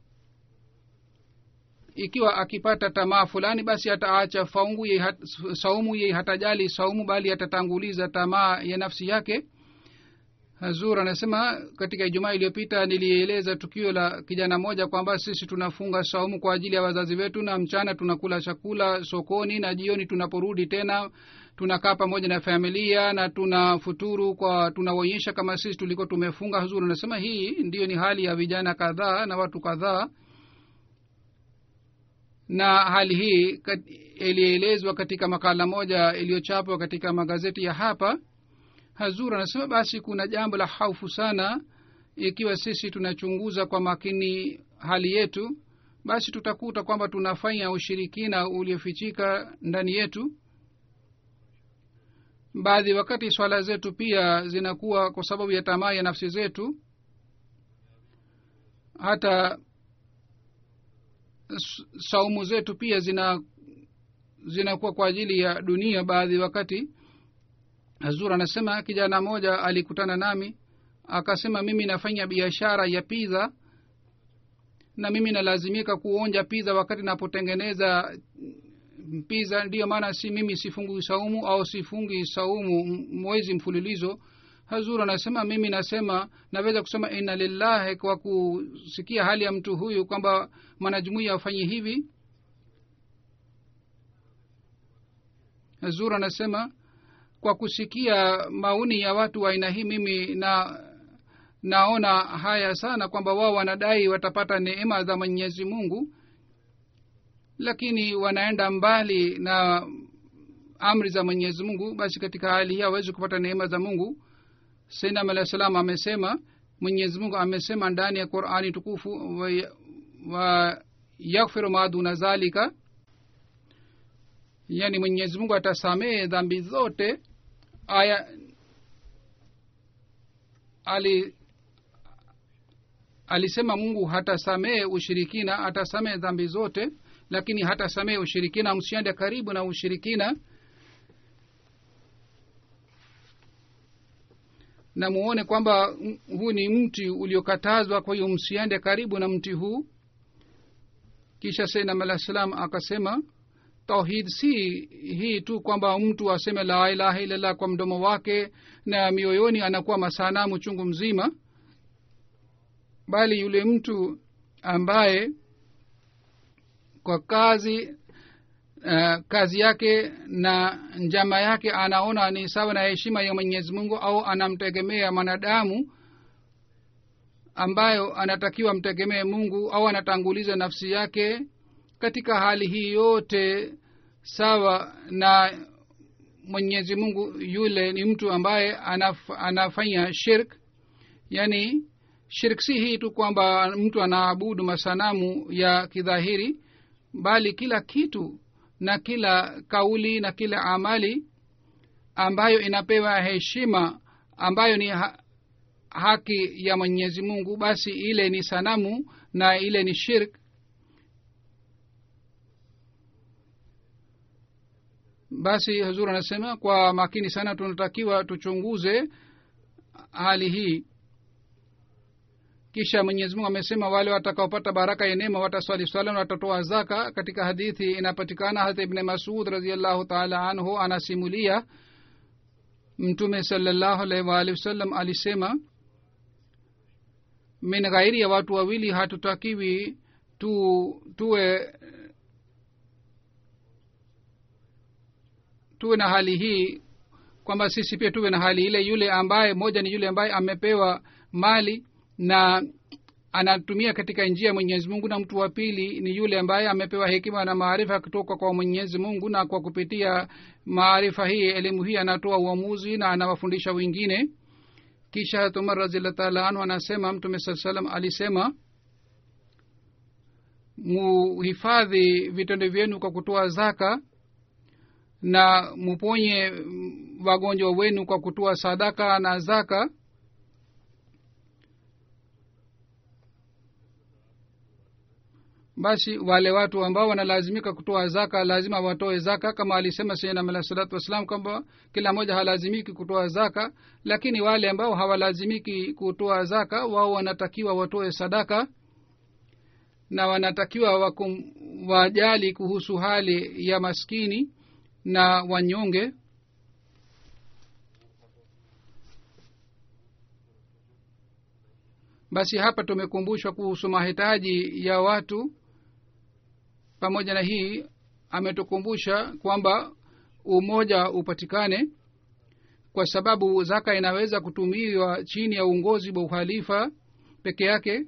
Speaker 2: ikiwa akipata tamaa fulani basi ataacha faungu ye hat, saumu ye hatajali saumu bali atatanguliza tamaa ya nafsi yake hazur anasema katika ijumaa iliyopita nilieleza tukio la kijana moja kwamba sisi tunafunga saumu kwa ajili ya wazazi wetu na mchana tunakula chakula sokoni na jioni tunaporudi tena tunakaa pamoja na familia na tuna futuru kwa tunaonyesha kama sisi tulikuwa tumefunga hazur anasema hii ndiyo ni hali ya vijana kadhaa na watu kadhaa na hali hii kat- ilielezwa katika makala moja iliyochapwa katika magazeti ya hapa hazur anasema basi kuna jambo la haufu sana ikiwa sisi tunachunguza kwa makini hali yetu basi tutakuta kwamba tunafanya ushirikina uliofichika ndani yetu baadhi wakati swala zetu pia zinakuwa kwa sababu ya tamaa ya nafsi zetu hata s- saumu zetu pia zina zinakuwa kwa ajili ya dunia baadhi wakati hazur anasema kijana moja alikutana nami akasema mimi nafanya biashara ya pizza na mimi nalazimika kuonja pizza wakati napotengeneza pizza ndiyo maana si mimi sifungi saumu au sifungi saumu m- mwezi mfululizo hazur anasema mimi nasema naweza kusema inna lillahi kwa kusikia hali ya mtu huyu kwamba mwanajumuia afanye hivi hazur anasema kwa kusikia maoni ya watu wa aina hii mimi na naona haya sana kwamba wao wanadai watapata neema za mwenyezi mungu lakini wanaenda mbali na amri za mwenyezi mungu basi katika hali hii hawezi kupata neema za mungu sainam alah salam amesema mwenyezi mungu amesema ndani ya qurani tukufu wa, wa yaghfiru ma duna zalika yani mwenyezi mungu atasamehe dhambi zote aya ali alisema mungu hatasamehe ushirikina atasamehe dhambi zote lakini hatasamehe ushirikina msiende karibu na ushirikina na muone kwamba huu ni mti uliokatazwa kwa hiyo msiende karibu na mti huu kisha sainam alah salam akasema tauhid si hii tu kwamba mtu aseme la ilaha illallah kwa mdomo wake na mioyoni anakuwa masanamu chungu mzima bali yule mtu ambaye kwa kazi uh, kazi yake na njama yake anaona ni sawa na heshima ya mwenyezi mungu au anamtegemea mwanadamu ambayo anatakiwa mtegemee mungu au anatanguliza nafsi yake katika hali hii yote sawa na mwenyezi mungu yule ni mtu ambaye anaf, anafanya shirk yani shirk si hii tu kwamba mtu anaabudu masanamu ya kidhahiri bali kila kitu na kila kauli na kila amali ambayo inapewa heshima ambayo ni ha, haki ya mwenyezi mungu basi ile ni sanamu na ile ni shirk basi hazur anasema kwa makini sana tunatakiwa tuchunguze hali hii kisha mwenyezi mungu amesema wale watakaopata baraka ya neema wataswali swala na watatoa zaka katika hadithi inapatikana hata ibne masud raziallahu taala anhu anasimulia mtume salallahu alaihi waalihi wasallam alisema min ghairi ya watu wawili hatutakiwi tu tuwe tuwe na hali hii kwamba sisi pia tuwe na hali ile yule ambaye moja ni yule ambaye amepewa mali na anatumia katika njia ya mwenyezi mungu na mtu wa pili ni yule ambaye amepewa hekima na maarifa kutoka kwa mwenyezi mungu na kwa kupitia maarifa hii elimu hii anatoa uamuzi na anawafundisha wengine kisha umar raziallah taala anhu anasema mtume saa salam alisema muhifadhi vitendo vyenu kwa kutoa zaka na muponye wagonjwa wenu kwa kutoa sadaka na zaka basi wale watu ambao wanalazimika kutoa zaka lazima watoe zaka kama alisema sayyidina alah salatu wassalam kwamba kila mmoja halazimiki kutoa zaka lakini wale ambao hawalazimiki kutoa zaka wao wanatakiwa watoe sadaka na wanatakiwa wakum, wajali kuhusu hali ya maskini na wanyonge basi hapa tumekumbushwa kuhusu mahitaji ya watu pamoja na hii ametukumbusha kwamba umoja upatikane kwa sababu zaka inaweza kutumiwa chini ya uongozi wa uhalifa peke yake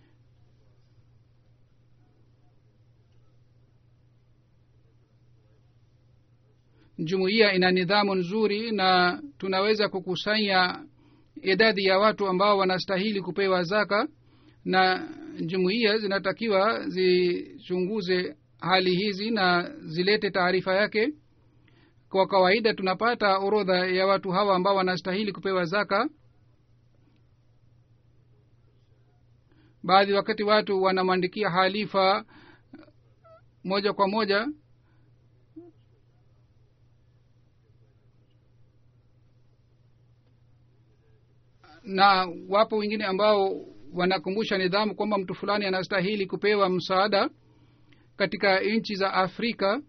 Speaker 2: jumuiya ina nidhamu nzuri na tunaweza kukusanya idadi ya watu ambao wanastahili kupewa zaka na jumuiya zinatakiwa zichunguze hali hizi na zilete taarifa yake kwa kawaida tunapata orodha ya watu hawa ambao wanastahili kupewa zaka baadhi wakati watu wanamwandikia halifa moja kwa moja na wapo wengine ambao wanakumbusha nidhamu kwamba mtu fulani anastahili kupewa msaada katika nchi za afrika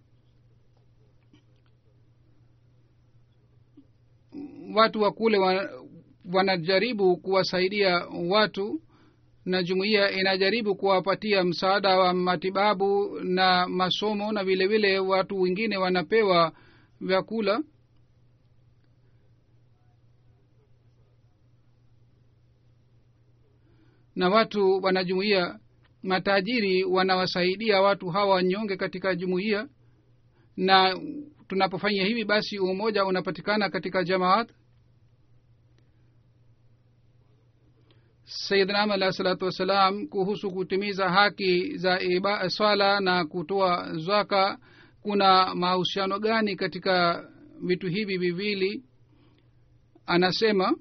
Speaker 2: watu wa kule wa, wanajaribu kuwasaidia watu na jumuiya inajaribu kuwapatia msaada wa matibabu na masomo na vile vile watu wengine wanapewa vyakula na watu wanajumuia matajiri wanawasaidia watu hawa wanyonge katika jumuiya na tunapofanya hivi basi umoja unapatikana katika jamaat sayidnam alahi salatu wassalam kuhusu kutimiza haki za iba, swala na kutoa zwaka kuna mahusiano gani katika vitu hivi viwili anasema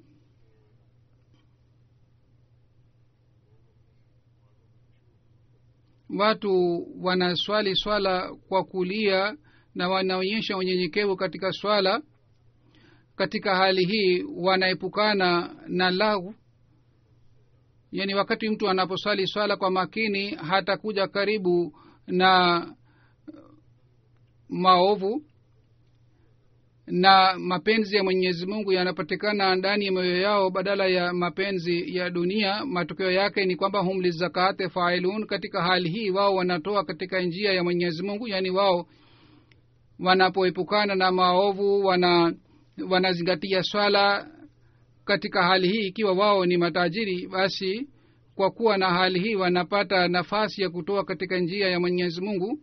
Speaker 2: watu wanaswali swala kwa kulia na wanaonyesha unyenyekevu katika swala katika hali hii wanaepukana na lau yaani wakati mtu anaposwali swala kwa makini hatakuja karibu na maovu na mapenzi ya mwenyezi mungu yanapatikana ndani ya mioyo yao badala ya mapenzi ya dunia matokeo yake ni kwamba hum lizakate failun katika hali hii wao wanatoa katika njia ya mwenyezi mungu yaani wao wanapoepukana na maovu wana wanazingatia swala katika hali hii ikiwa wao ni matajiri basi kwa kuwa na hali hii wanapata nafasi ya kutoa katika njia ya mwenyezi mungu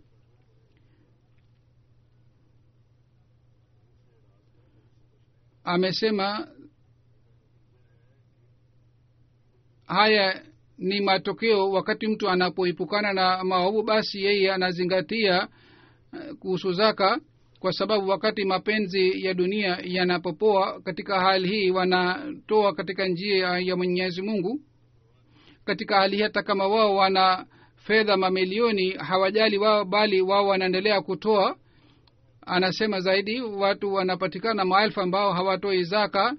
Speaker 2: amesema haya ni matokeo wakati mtu anapoepukana na maovu basi yeye anazingatia kuhusu zaka kwa sababu wakati mapenzi ya dunia yanapopoa katika hali hii wanatoa katika njia ya mwenyezi mungu katika hali hii hata kama wao wana fedha mamilioni hawajali wao bali wao wanaendelea kutoa anasema zaidi watu wanapatikana maelfu ambao hawatoi zaka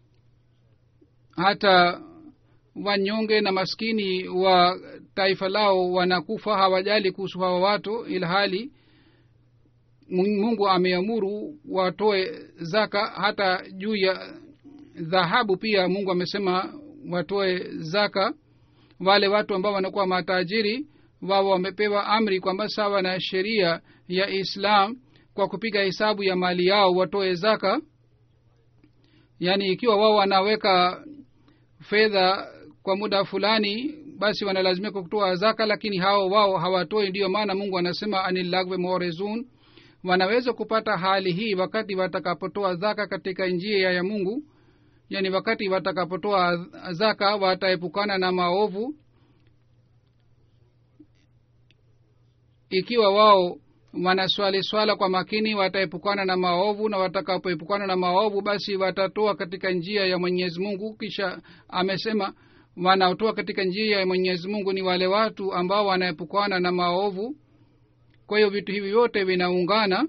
Speaker 2: hata wanyonge na maskini wa taifa lao wanakufa hawajali kuhusu hawa watu ilhali mungu ameamuru watoe zaka hata juu ya dhahabu pia mungu amesema watoe zaka wale watu ambao wanakuwa matajiri wao wamepewa amri kwamba sawa na sheria ya islam kwa kupiga hesabu ya mali yao watoe zaka yaani ikiwa wao wanaweka fedha kwa muda fulani basi wanalazimika kutoa zaka lakini hao wao hawatoi ndiyo maana mungu anasema anilagwe morezun wanaweza kupata hali hii wakati watakapotoa zaka katika njia ya mungu yaani wakati watakapotoa zaka wataepukana na maovu ikiwa wao wanaswali swala kwa makini wataepukana na maovu na watakapoepukana na maovu basi watatoa katika njia ya mwenyezi mungu kisha amesema wanaotoa katika njia ya mwenyezi mungu ni wale watu ambao wanaepukana na maovu kwa hiyo vitu hivi vyote vinaungana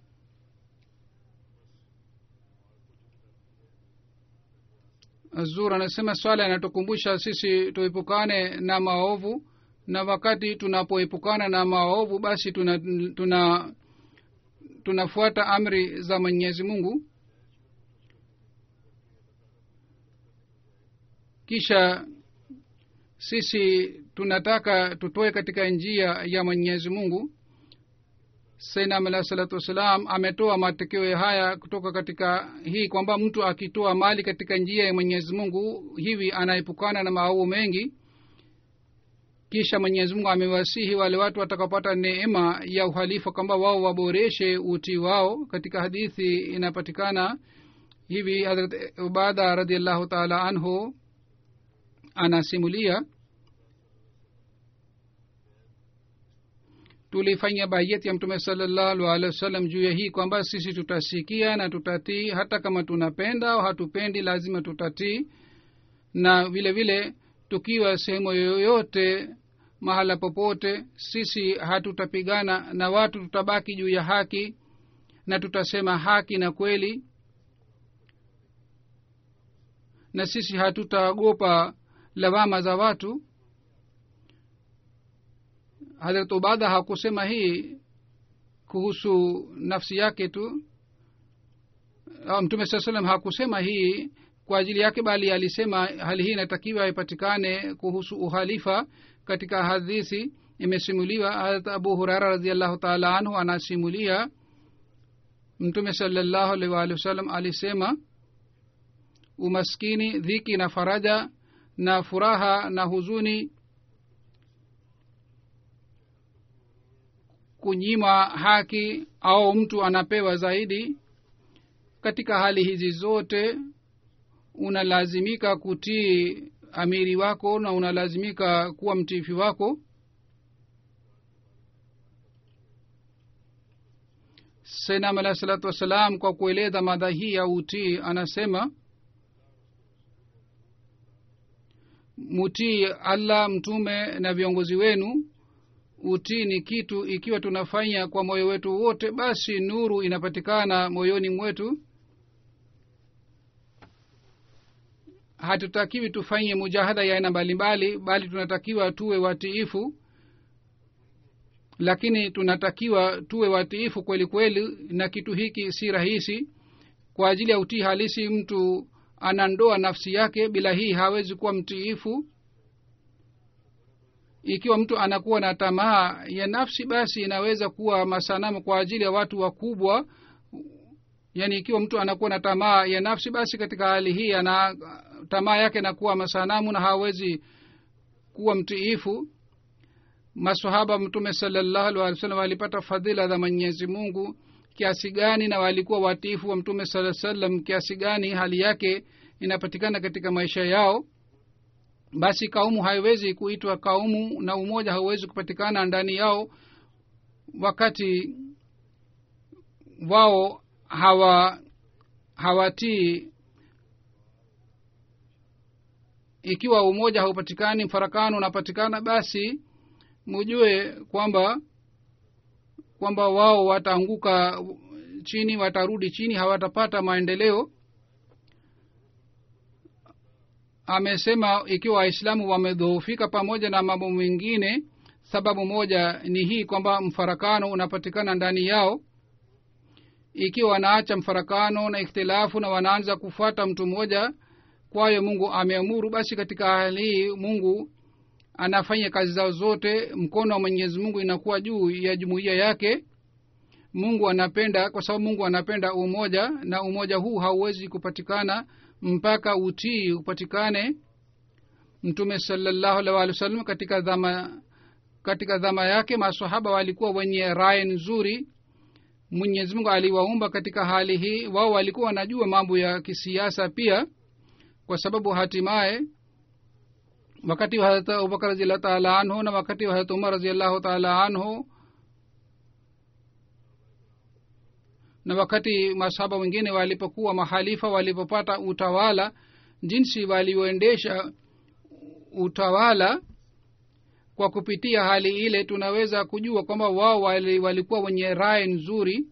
Speaker 2: zur anasema swala inatukumbusha sisi tuepukane na maovu na wakati tunapoepukana na maovu basi tuna tuna tunafuata amri za mwenyezi mungu kisha sisi tunataka tutoe katika njia ya mwenyezi mungu sainam alah salatu wassalam ametoa matokeo haya kutoka katika hii kwamba mtu akitoa mali katika njia ya mwenyezi mungu hivi anaepukana na maovu mengi kisha mwenyezi mungu amewasihi wale watu watakapata neema ya uhalifa kwamba wao waboreshe utii wao katika hadithi inapatikana hivi hadrat ubada radiallahu taala anhu anasimulia tulifanya bayeti ya mtume salallahu alehi wasallam juu ya hii kwamba sisi tutasikia na tutatii hata kama tunapenda au hatupendi lazima tutatii na vile vile tukiwa sehemu yoyote mahala popote sisi hatutapigana na watu tutabaki juu ya haki na tutasema haki na kweli na sisi hatutaogopa lawama za watu hadrat ubada hakusema hii kuhusu nafsi yake tu mtume saa salam hakusema hii kwa ajili yake bali alisema hali hii inatakiwa ipatikane kuhusu uhalifa katika hadithi imesimuliwa harat abu hurara radiallahu taala anhu anasimulia mtume salallahu alaihi waalihi wasallam alisema umaskini dhiki na faraja na furaha na huzuni kunyima haki au mtu anapewa zaidi katika hali hizi zote unalazimika kutii amiri wako na unalazimika kuwa mtiifi wako senam alahi salatu wassalam kwa kueleza madha hii ya utii anasema mutii allah mtume na viongozi wenu utii ni kitu ikiwa tunafanya kwa moyo wetu wote basi nuru inapatikana moyoni mwetu hatutakiwi tufanye mujahada ya aina mbalimbali bali tunatakiwa tuwe watiifu lakini tunatakiwa tuwe watiifu kweli kweli na kitu hiki si rahisi kwa ajili ya utii halisi mtu anandoa nafsi yake bila hii hawezi kuwa mtiifu ikiwa mtu anakuwa na tamaa ya nafsi basi inaweza kuwa masanamu kwa ajili ya watu wakubwa yaani ikiwa mtu anakuwa na tamaa ya nafsi basi katika hali hii ana tamaa yake nakuwa masanamu na hawezi kuwa mtiifu masahaba mtume salallahu alih wa sallam walipata fadhila za mwenyezi mungu kiasi gani na walikuwa watiifu wa mtume saa sallam kiasi gani hali yake inapatikana katika maisha yao basi kaumu haiwezi kuitwa kaumu na umoja hauwezi kupatikana ndani yao wakati wao hawa hawatii ikiwa umoja haupatikani mfarakano unapatikana basi mujue kwamba kwamba wao wataanguka chini watarudi chini hawatapata maendeleo amesema ikiwa waislamu wamedhoofika pamoja na mambo mengine sababu moja ni hii kwamba mfarakano unapatikana ndani yao ikiwa wanaacha mfarakano na ikhtilafu na wanaanza kufuata mtu mmoja kwayo mungu ameamuru basi katika hali hii mungu anafanya kazi zao zote mkono wa mwenyezi mungu inakuwa juu ya jumuiya yake mungu anapenda kwa sababu mungu anapenda umoja na umoja huu hauwezi kupatikana mpaka utii upatikane mtume salallahu alih walih wa sallam katika dhama katika dhama yake masahaba walikuwa wenye raya nzuri mwenyezi mungu aliwaumba katika hali hii wao walikuwa wanajua mambo ya kisiasa pia kwa sababu hatimaye wakati wa harat abubakar raziallahu taala anhu na wakati wa harat umar raziallahu taala anhu na wakati masahaba wengine walipokuwa mahalifa walipopata utawala jinsi walioendesha utawala kwa kupitia hali ile tunaweza kujua kwamba wao wali, walikuwa wenye rai nzuri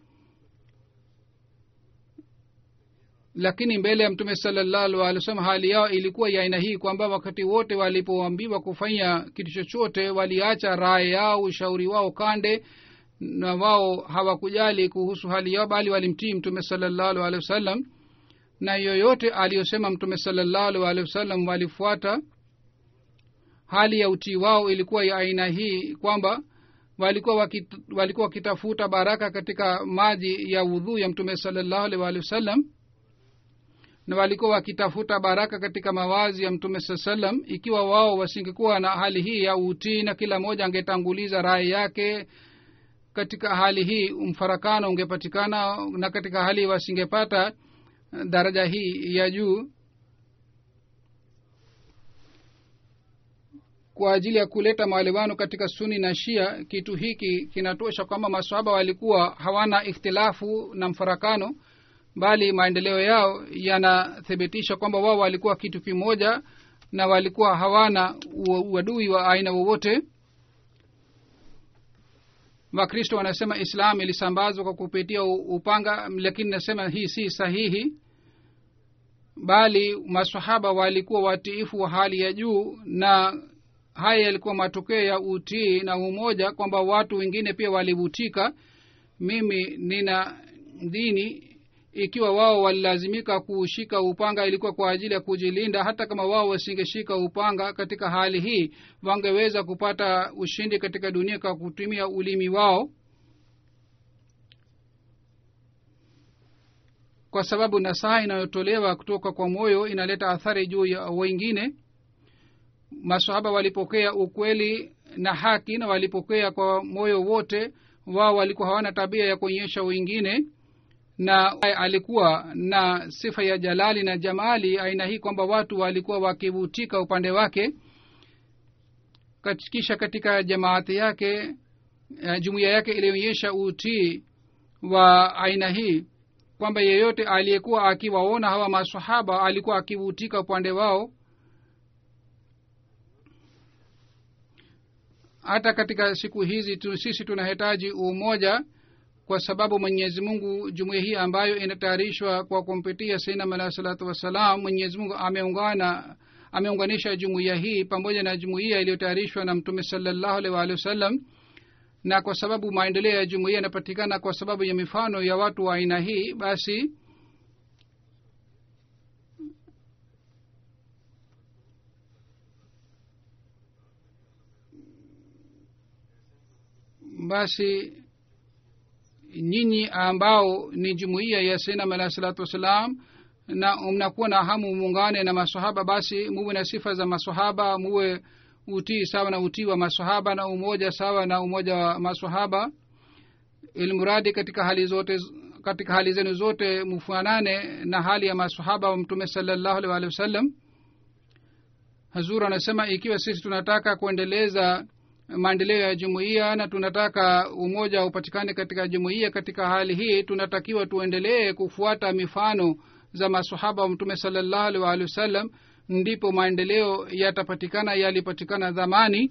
Speaker 2: lakini mbele ya mtume salallahu alih wasallam hali yao ilikuwa ya aina hii kwamba wakati wote walipoambiwa kufanya kitu chochote waliacha raya yao ushauri wao kande na wao hawakujali kuhusu hali yao bali walimtii mtume salallahu alehi wasallam na yoyote aliyosema mtume salallahu alehi wasallam walifuata hali ya utii wao ilikuwa ya aina hii kwamba walikuwa wakit, walikuwa wakitafuta baraka katika maji ya udhuu ya mtume salallahu alehi waalihi wasallam na walikuwa wakitafuta baraka katika mawazi ya mtume saa salam ikiwa wao wasingekuwa na hali hii ya utii na kila mmoja angetanguliza rai yake katika hali hii mfarakano ungepatikana na katika hali hii wasingepata daraja hii ya juu kwa ajili ya kuleta maelewano katika suni na shia kitu hiki kinatosha kwamba maswahaba walikuwa hawana ikhtilafu na mfarakano bali maendeleo yao yanathibitisha kwamba wao walikuwa kitu kimoja na walikuwa hawana uadui wa aina wowote wakristo wanasema islam ilisambazwa kwa kupitia upanga lakini nasema hii si sahihi bali masahaba walikuwa watiifu wa hali ya juu na haya yalikuwa matokeo ya utii na umoja kwamba watu wengine pia walivutika mimi nina dini ikiwa wao walilazimika kushika upanga ilikuwa kwa ajili ya kujilinda hata kama wao wasingeshika upanga katika hali hii wangeweza kupata ushindi katika dunia kwa kutumia ulimi wao kwa sababu nasaha inayotolewa kutoka kwa moyo inaleta athari juu ya wengine masahaba walipokea ukweli na haki na walipokea kwa moyo wote wao walikuwa hawana tabia ya kuonyesha wengine na alikuwa na sifa ya jalali na jamali aina hii kwamba watu walikuwa wakivutika upande wake kisha katika jamaati yake uh, jumuiya yake ilionyesha utii wa aina hii kwamba yeyote aliyekuwa akiwaona hawa masahaba alikuwa akivutika upande wao hata katika siku hizi tu, sisi tunahitaji umoja kwa sababu mwenyezi mungu jumuiya hii ambayo inatayarishwa kwa kumpitia sainam alahi salatu wassalam mwenyezi mungu ameungana ameunganisha jumuiya hii pamoja na jumuiya iliyotayarishwa na mtume salallahu alaihi waalihi wasallam na kwa sababu maendeleo ya jumuiya yanapatikana kwa sababu ya mifano ya watu wa aina hii basi basi nyinyi ambao ni jumuiya ya sinam alahi salatu wassalam na mnakuwa na hamu muungane na masahaba basi muwe na sifa za masahaba muwe utii sawa na utii wa masahaba na umoja sawa na umoja wa masahaba ilmuradi katika hali zote katika hali zenu zote mfanane na hali ya masahaba wa mtume salallahu alih walihi wasallam hazur anasema ikiwa sisi tunataka kuendeleza maendeleo ya jumuiya na tunataka umoja upatikane katika jumuiya katika hali hii tunatakiwa tuendelee kufuata mifano za masahaba wa mtume salallahu alih waalihi wasallam ndipo maendeleo yatapatikana yalipatikana dhamani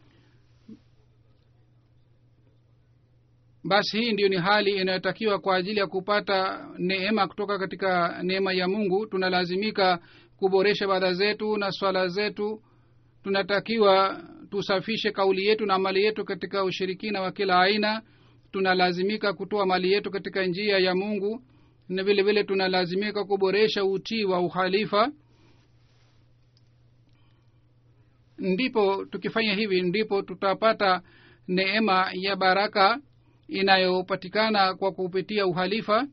Speaker 2: basi hii ndiyo ni hali inayotakiwa kwa ajili ya kupata neema kutoka katika neema ya mungu tunalazimika kuboresha badha zetu na swala zetu tunatakiwa tusafishe kauli yetu na mali yetu katika ushirikina wa kila aina tunalazimika kutoa mali yetu katika njia ya mungu na vile vile tunalazimika kuboresha utii wa uhalifa ndipo tukifanya hivi ndipo tutapata neema ya baraka inayopatikana kwa kupitia uhalifa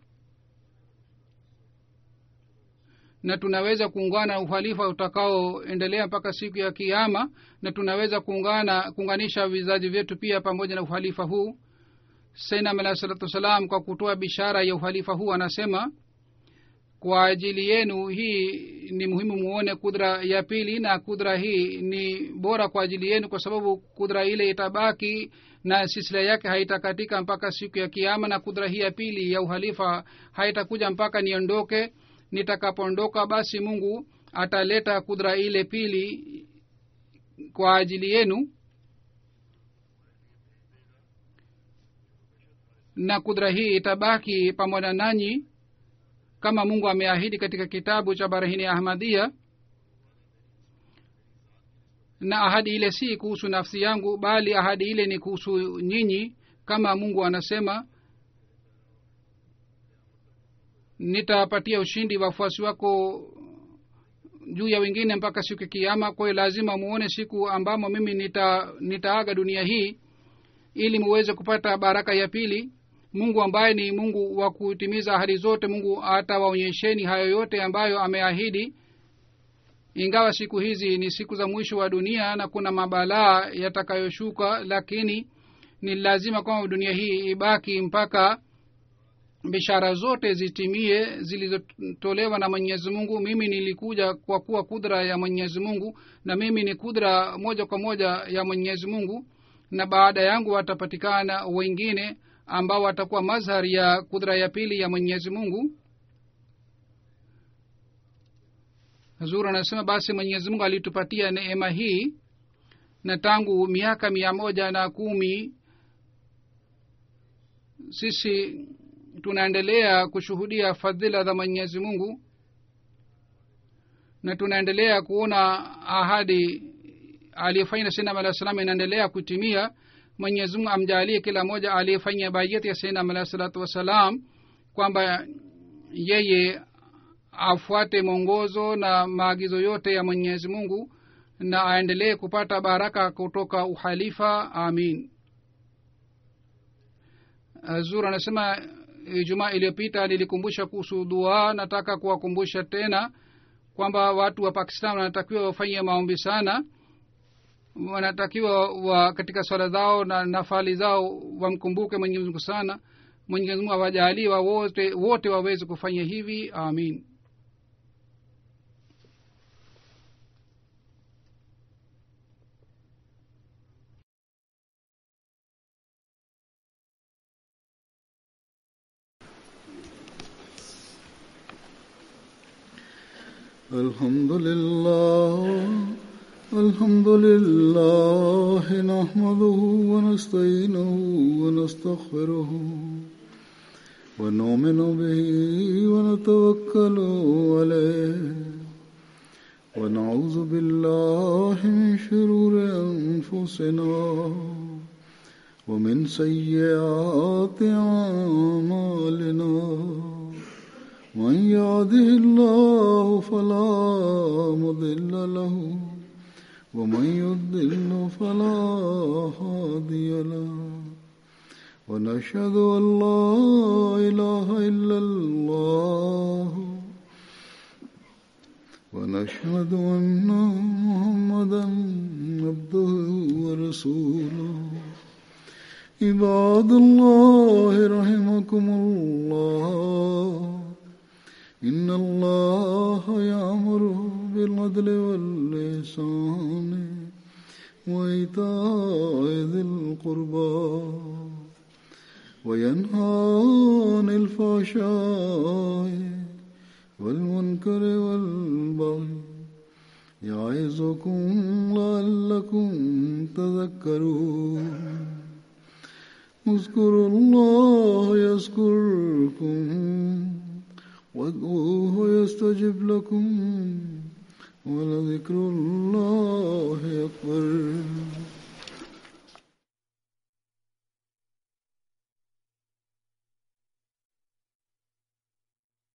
Speaker 2: na tunaweza kuungana uhalifa utakaoendelea mpaka siku ya kiama na tunaweza kuungana kuunganisha vizazi vyetu pia pamoja na uhalifa huu sainam alahi salatu wassalam kwa kutoa bishara ya uhalifa huu anasema kwa ajili yenu hii ni muhimu muone kudra ya pili na kudra hii ni bora kwa ajili yenu kwa sababu kudra ile itabaki na silsila yake haitakatika mpaka siku ya kiama na kudra hii ya pili ya uhalifa haitakuja mpaka niondoke nitakapoondoka basi mungu ataleta kudra ile pili kwa ajili yenu na kudra hii itabaki pamoja nanyi kama mungu ameahidi katika kitabu cha barahini ahmadia na ahadi ile si kuhusu nafsi yangu bali ahadi ile ni kuhusu nyinyi kama mungu anasema nitapatia ushindi wafuasi wako juu ya wengine mpaka siku ya kiama kwa hiyo lazima muone siku ambamo mimi nita nitaaga dunia hii ili muweze kupata baraka ya pili mungu ambaye ni mungu wa kutimiza ahadi zote mungu atawaonyesheni hayo yote ambayo ameahidi ingawa siku hizi ni siku za mwisho wa dunia na kuna mabalaa yatakayoshuka lakini ni lazima kwamba dunia hii ibaki mpaka bishara zote zitimie zilizotolewa na mwenyezi mungu mimi nilikuja kwa kuwa kudra ya mwenyezi mungu na mimi ni kudra moja kwa moja ya mwenyezi mungu na baada yangu watapatikana wengine ambao watakuwa mazhar ya kudra ya pili ya mwenyezi mungu zuru anasema basi mwenyezi mungu alitupatia neema hii na tangu miaka mia moja na kumi sisi tunaendelea kushuhudia fadhila za mwenyezi mungu na tunaendelea kuona ahadi aliyefanya sainam alah salam inaendelea kutimia mwenyezi mungu amjaalie kila mmoja aliyefanya bayati ya sainam alah salatu wassalam kwamba yeye afuate mwongozo na maagizo yote ya mwenyezi mungu na aendelee kupata baraka kutoka uhalifa amin zur anasema ijumaa iliyopita nilikumbusha kuhusu dua nataka kuwakumbusha tena kwamba watu wa pakistan wanatakiwa wafanye maombi sana wanatakiwa wa katika swala zao na nafali zao wamkumbuke mwenyezi mungu sana mwenyezi mungu awajalie wa wote wote waweze kufanya hivi amin
Speaker 1: الحمد لله الحمد لله نحمده ونستعينه ونستغفره ونؤمن به ونتوكل عليه ونعوذ بالله من شرور أنفسنا ومن سيئات أعمالنا من يهده الله فلا مضل له ومن يضل فلا هادي له ونشهد ان لا اله الا الله ونشهد ان محمدا عبده ورسوله عباد الله رحمكم الله إن الله يأمر بالعدل واللسان وإيتاء ذي القربى وينهى عن الفحشاء والمنكر والبغي يعظكم لعلكم تذكرون اذكروا الله يذكركم وادعوه يستجب لكم ولذكر الله أكبر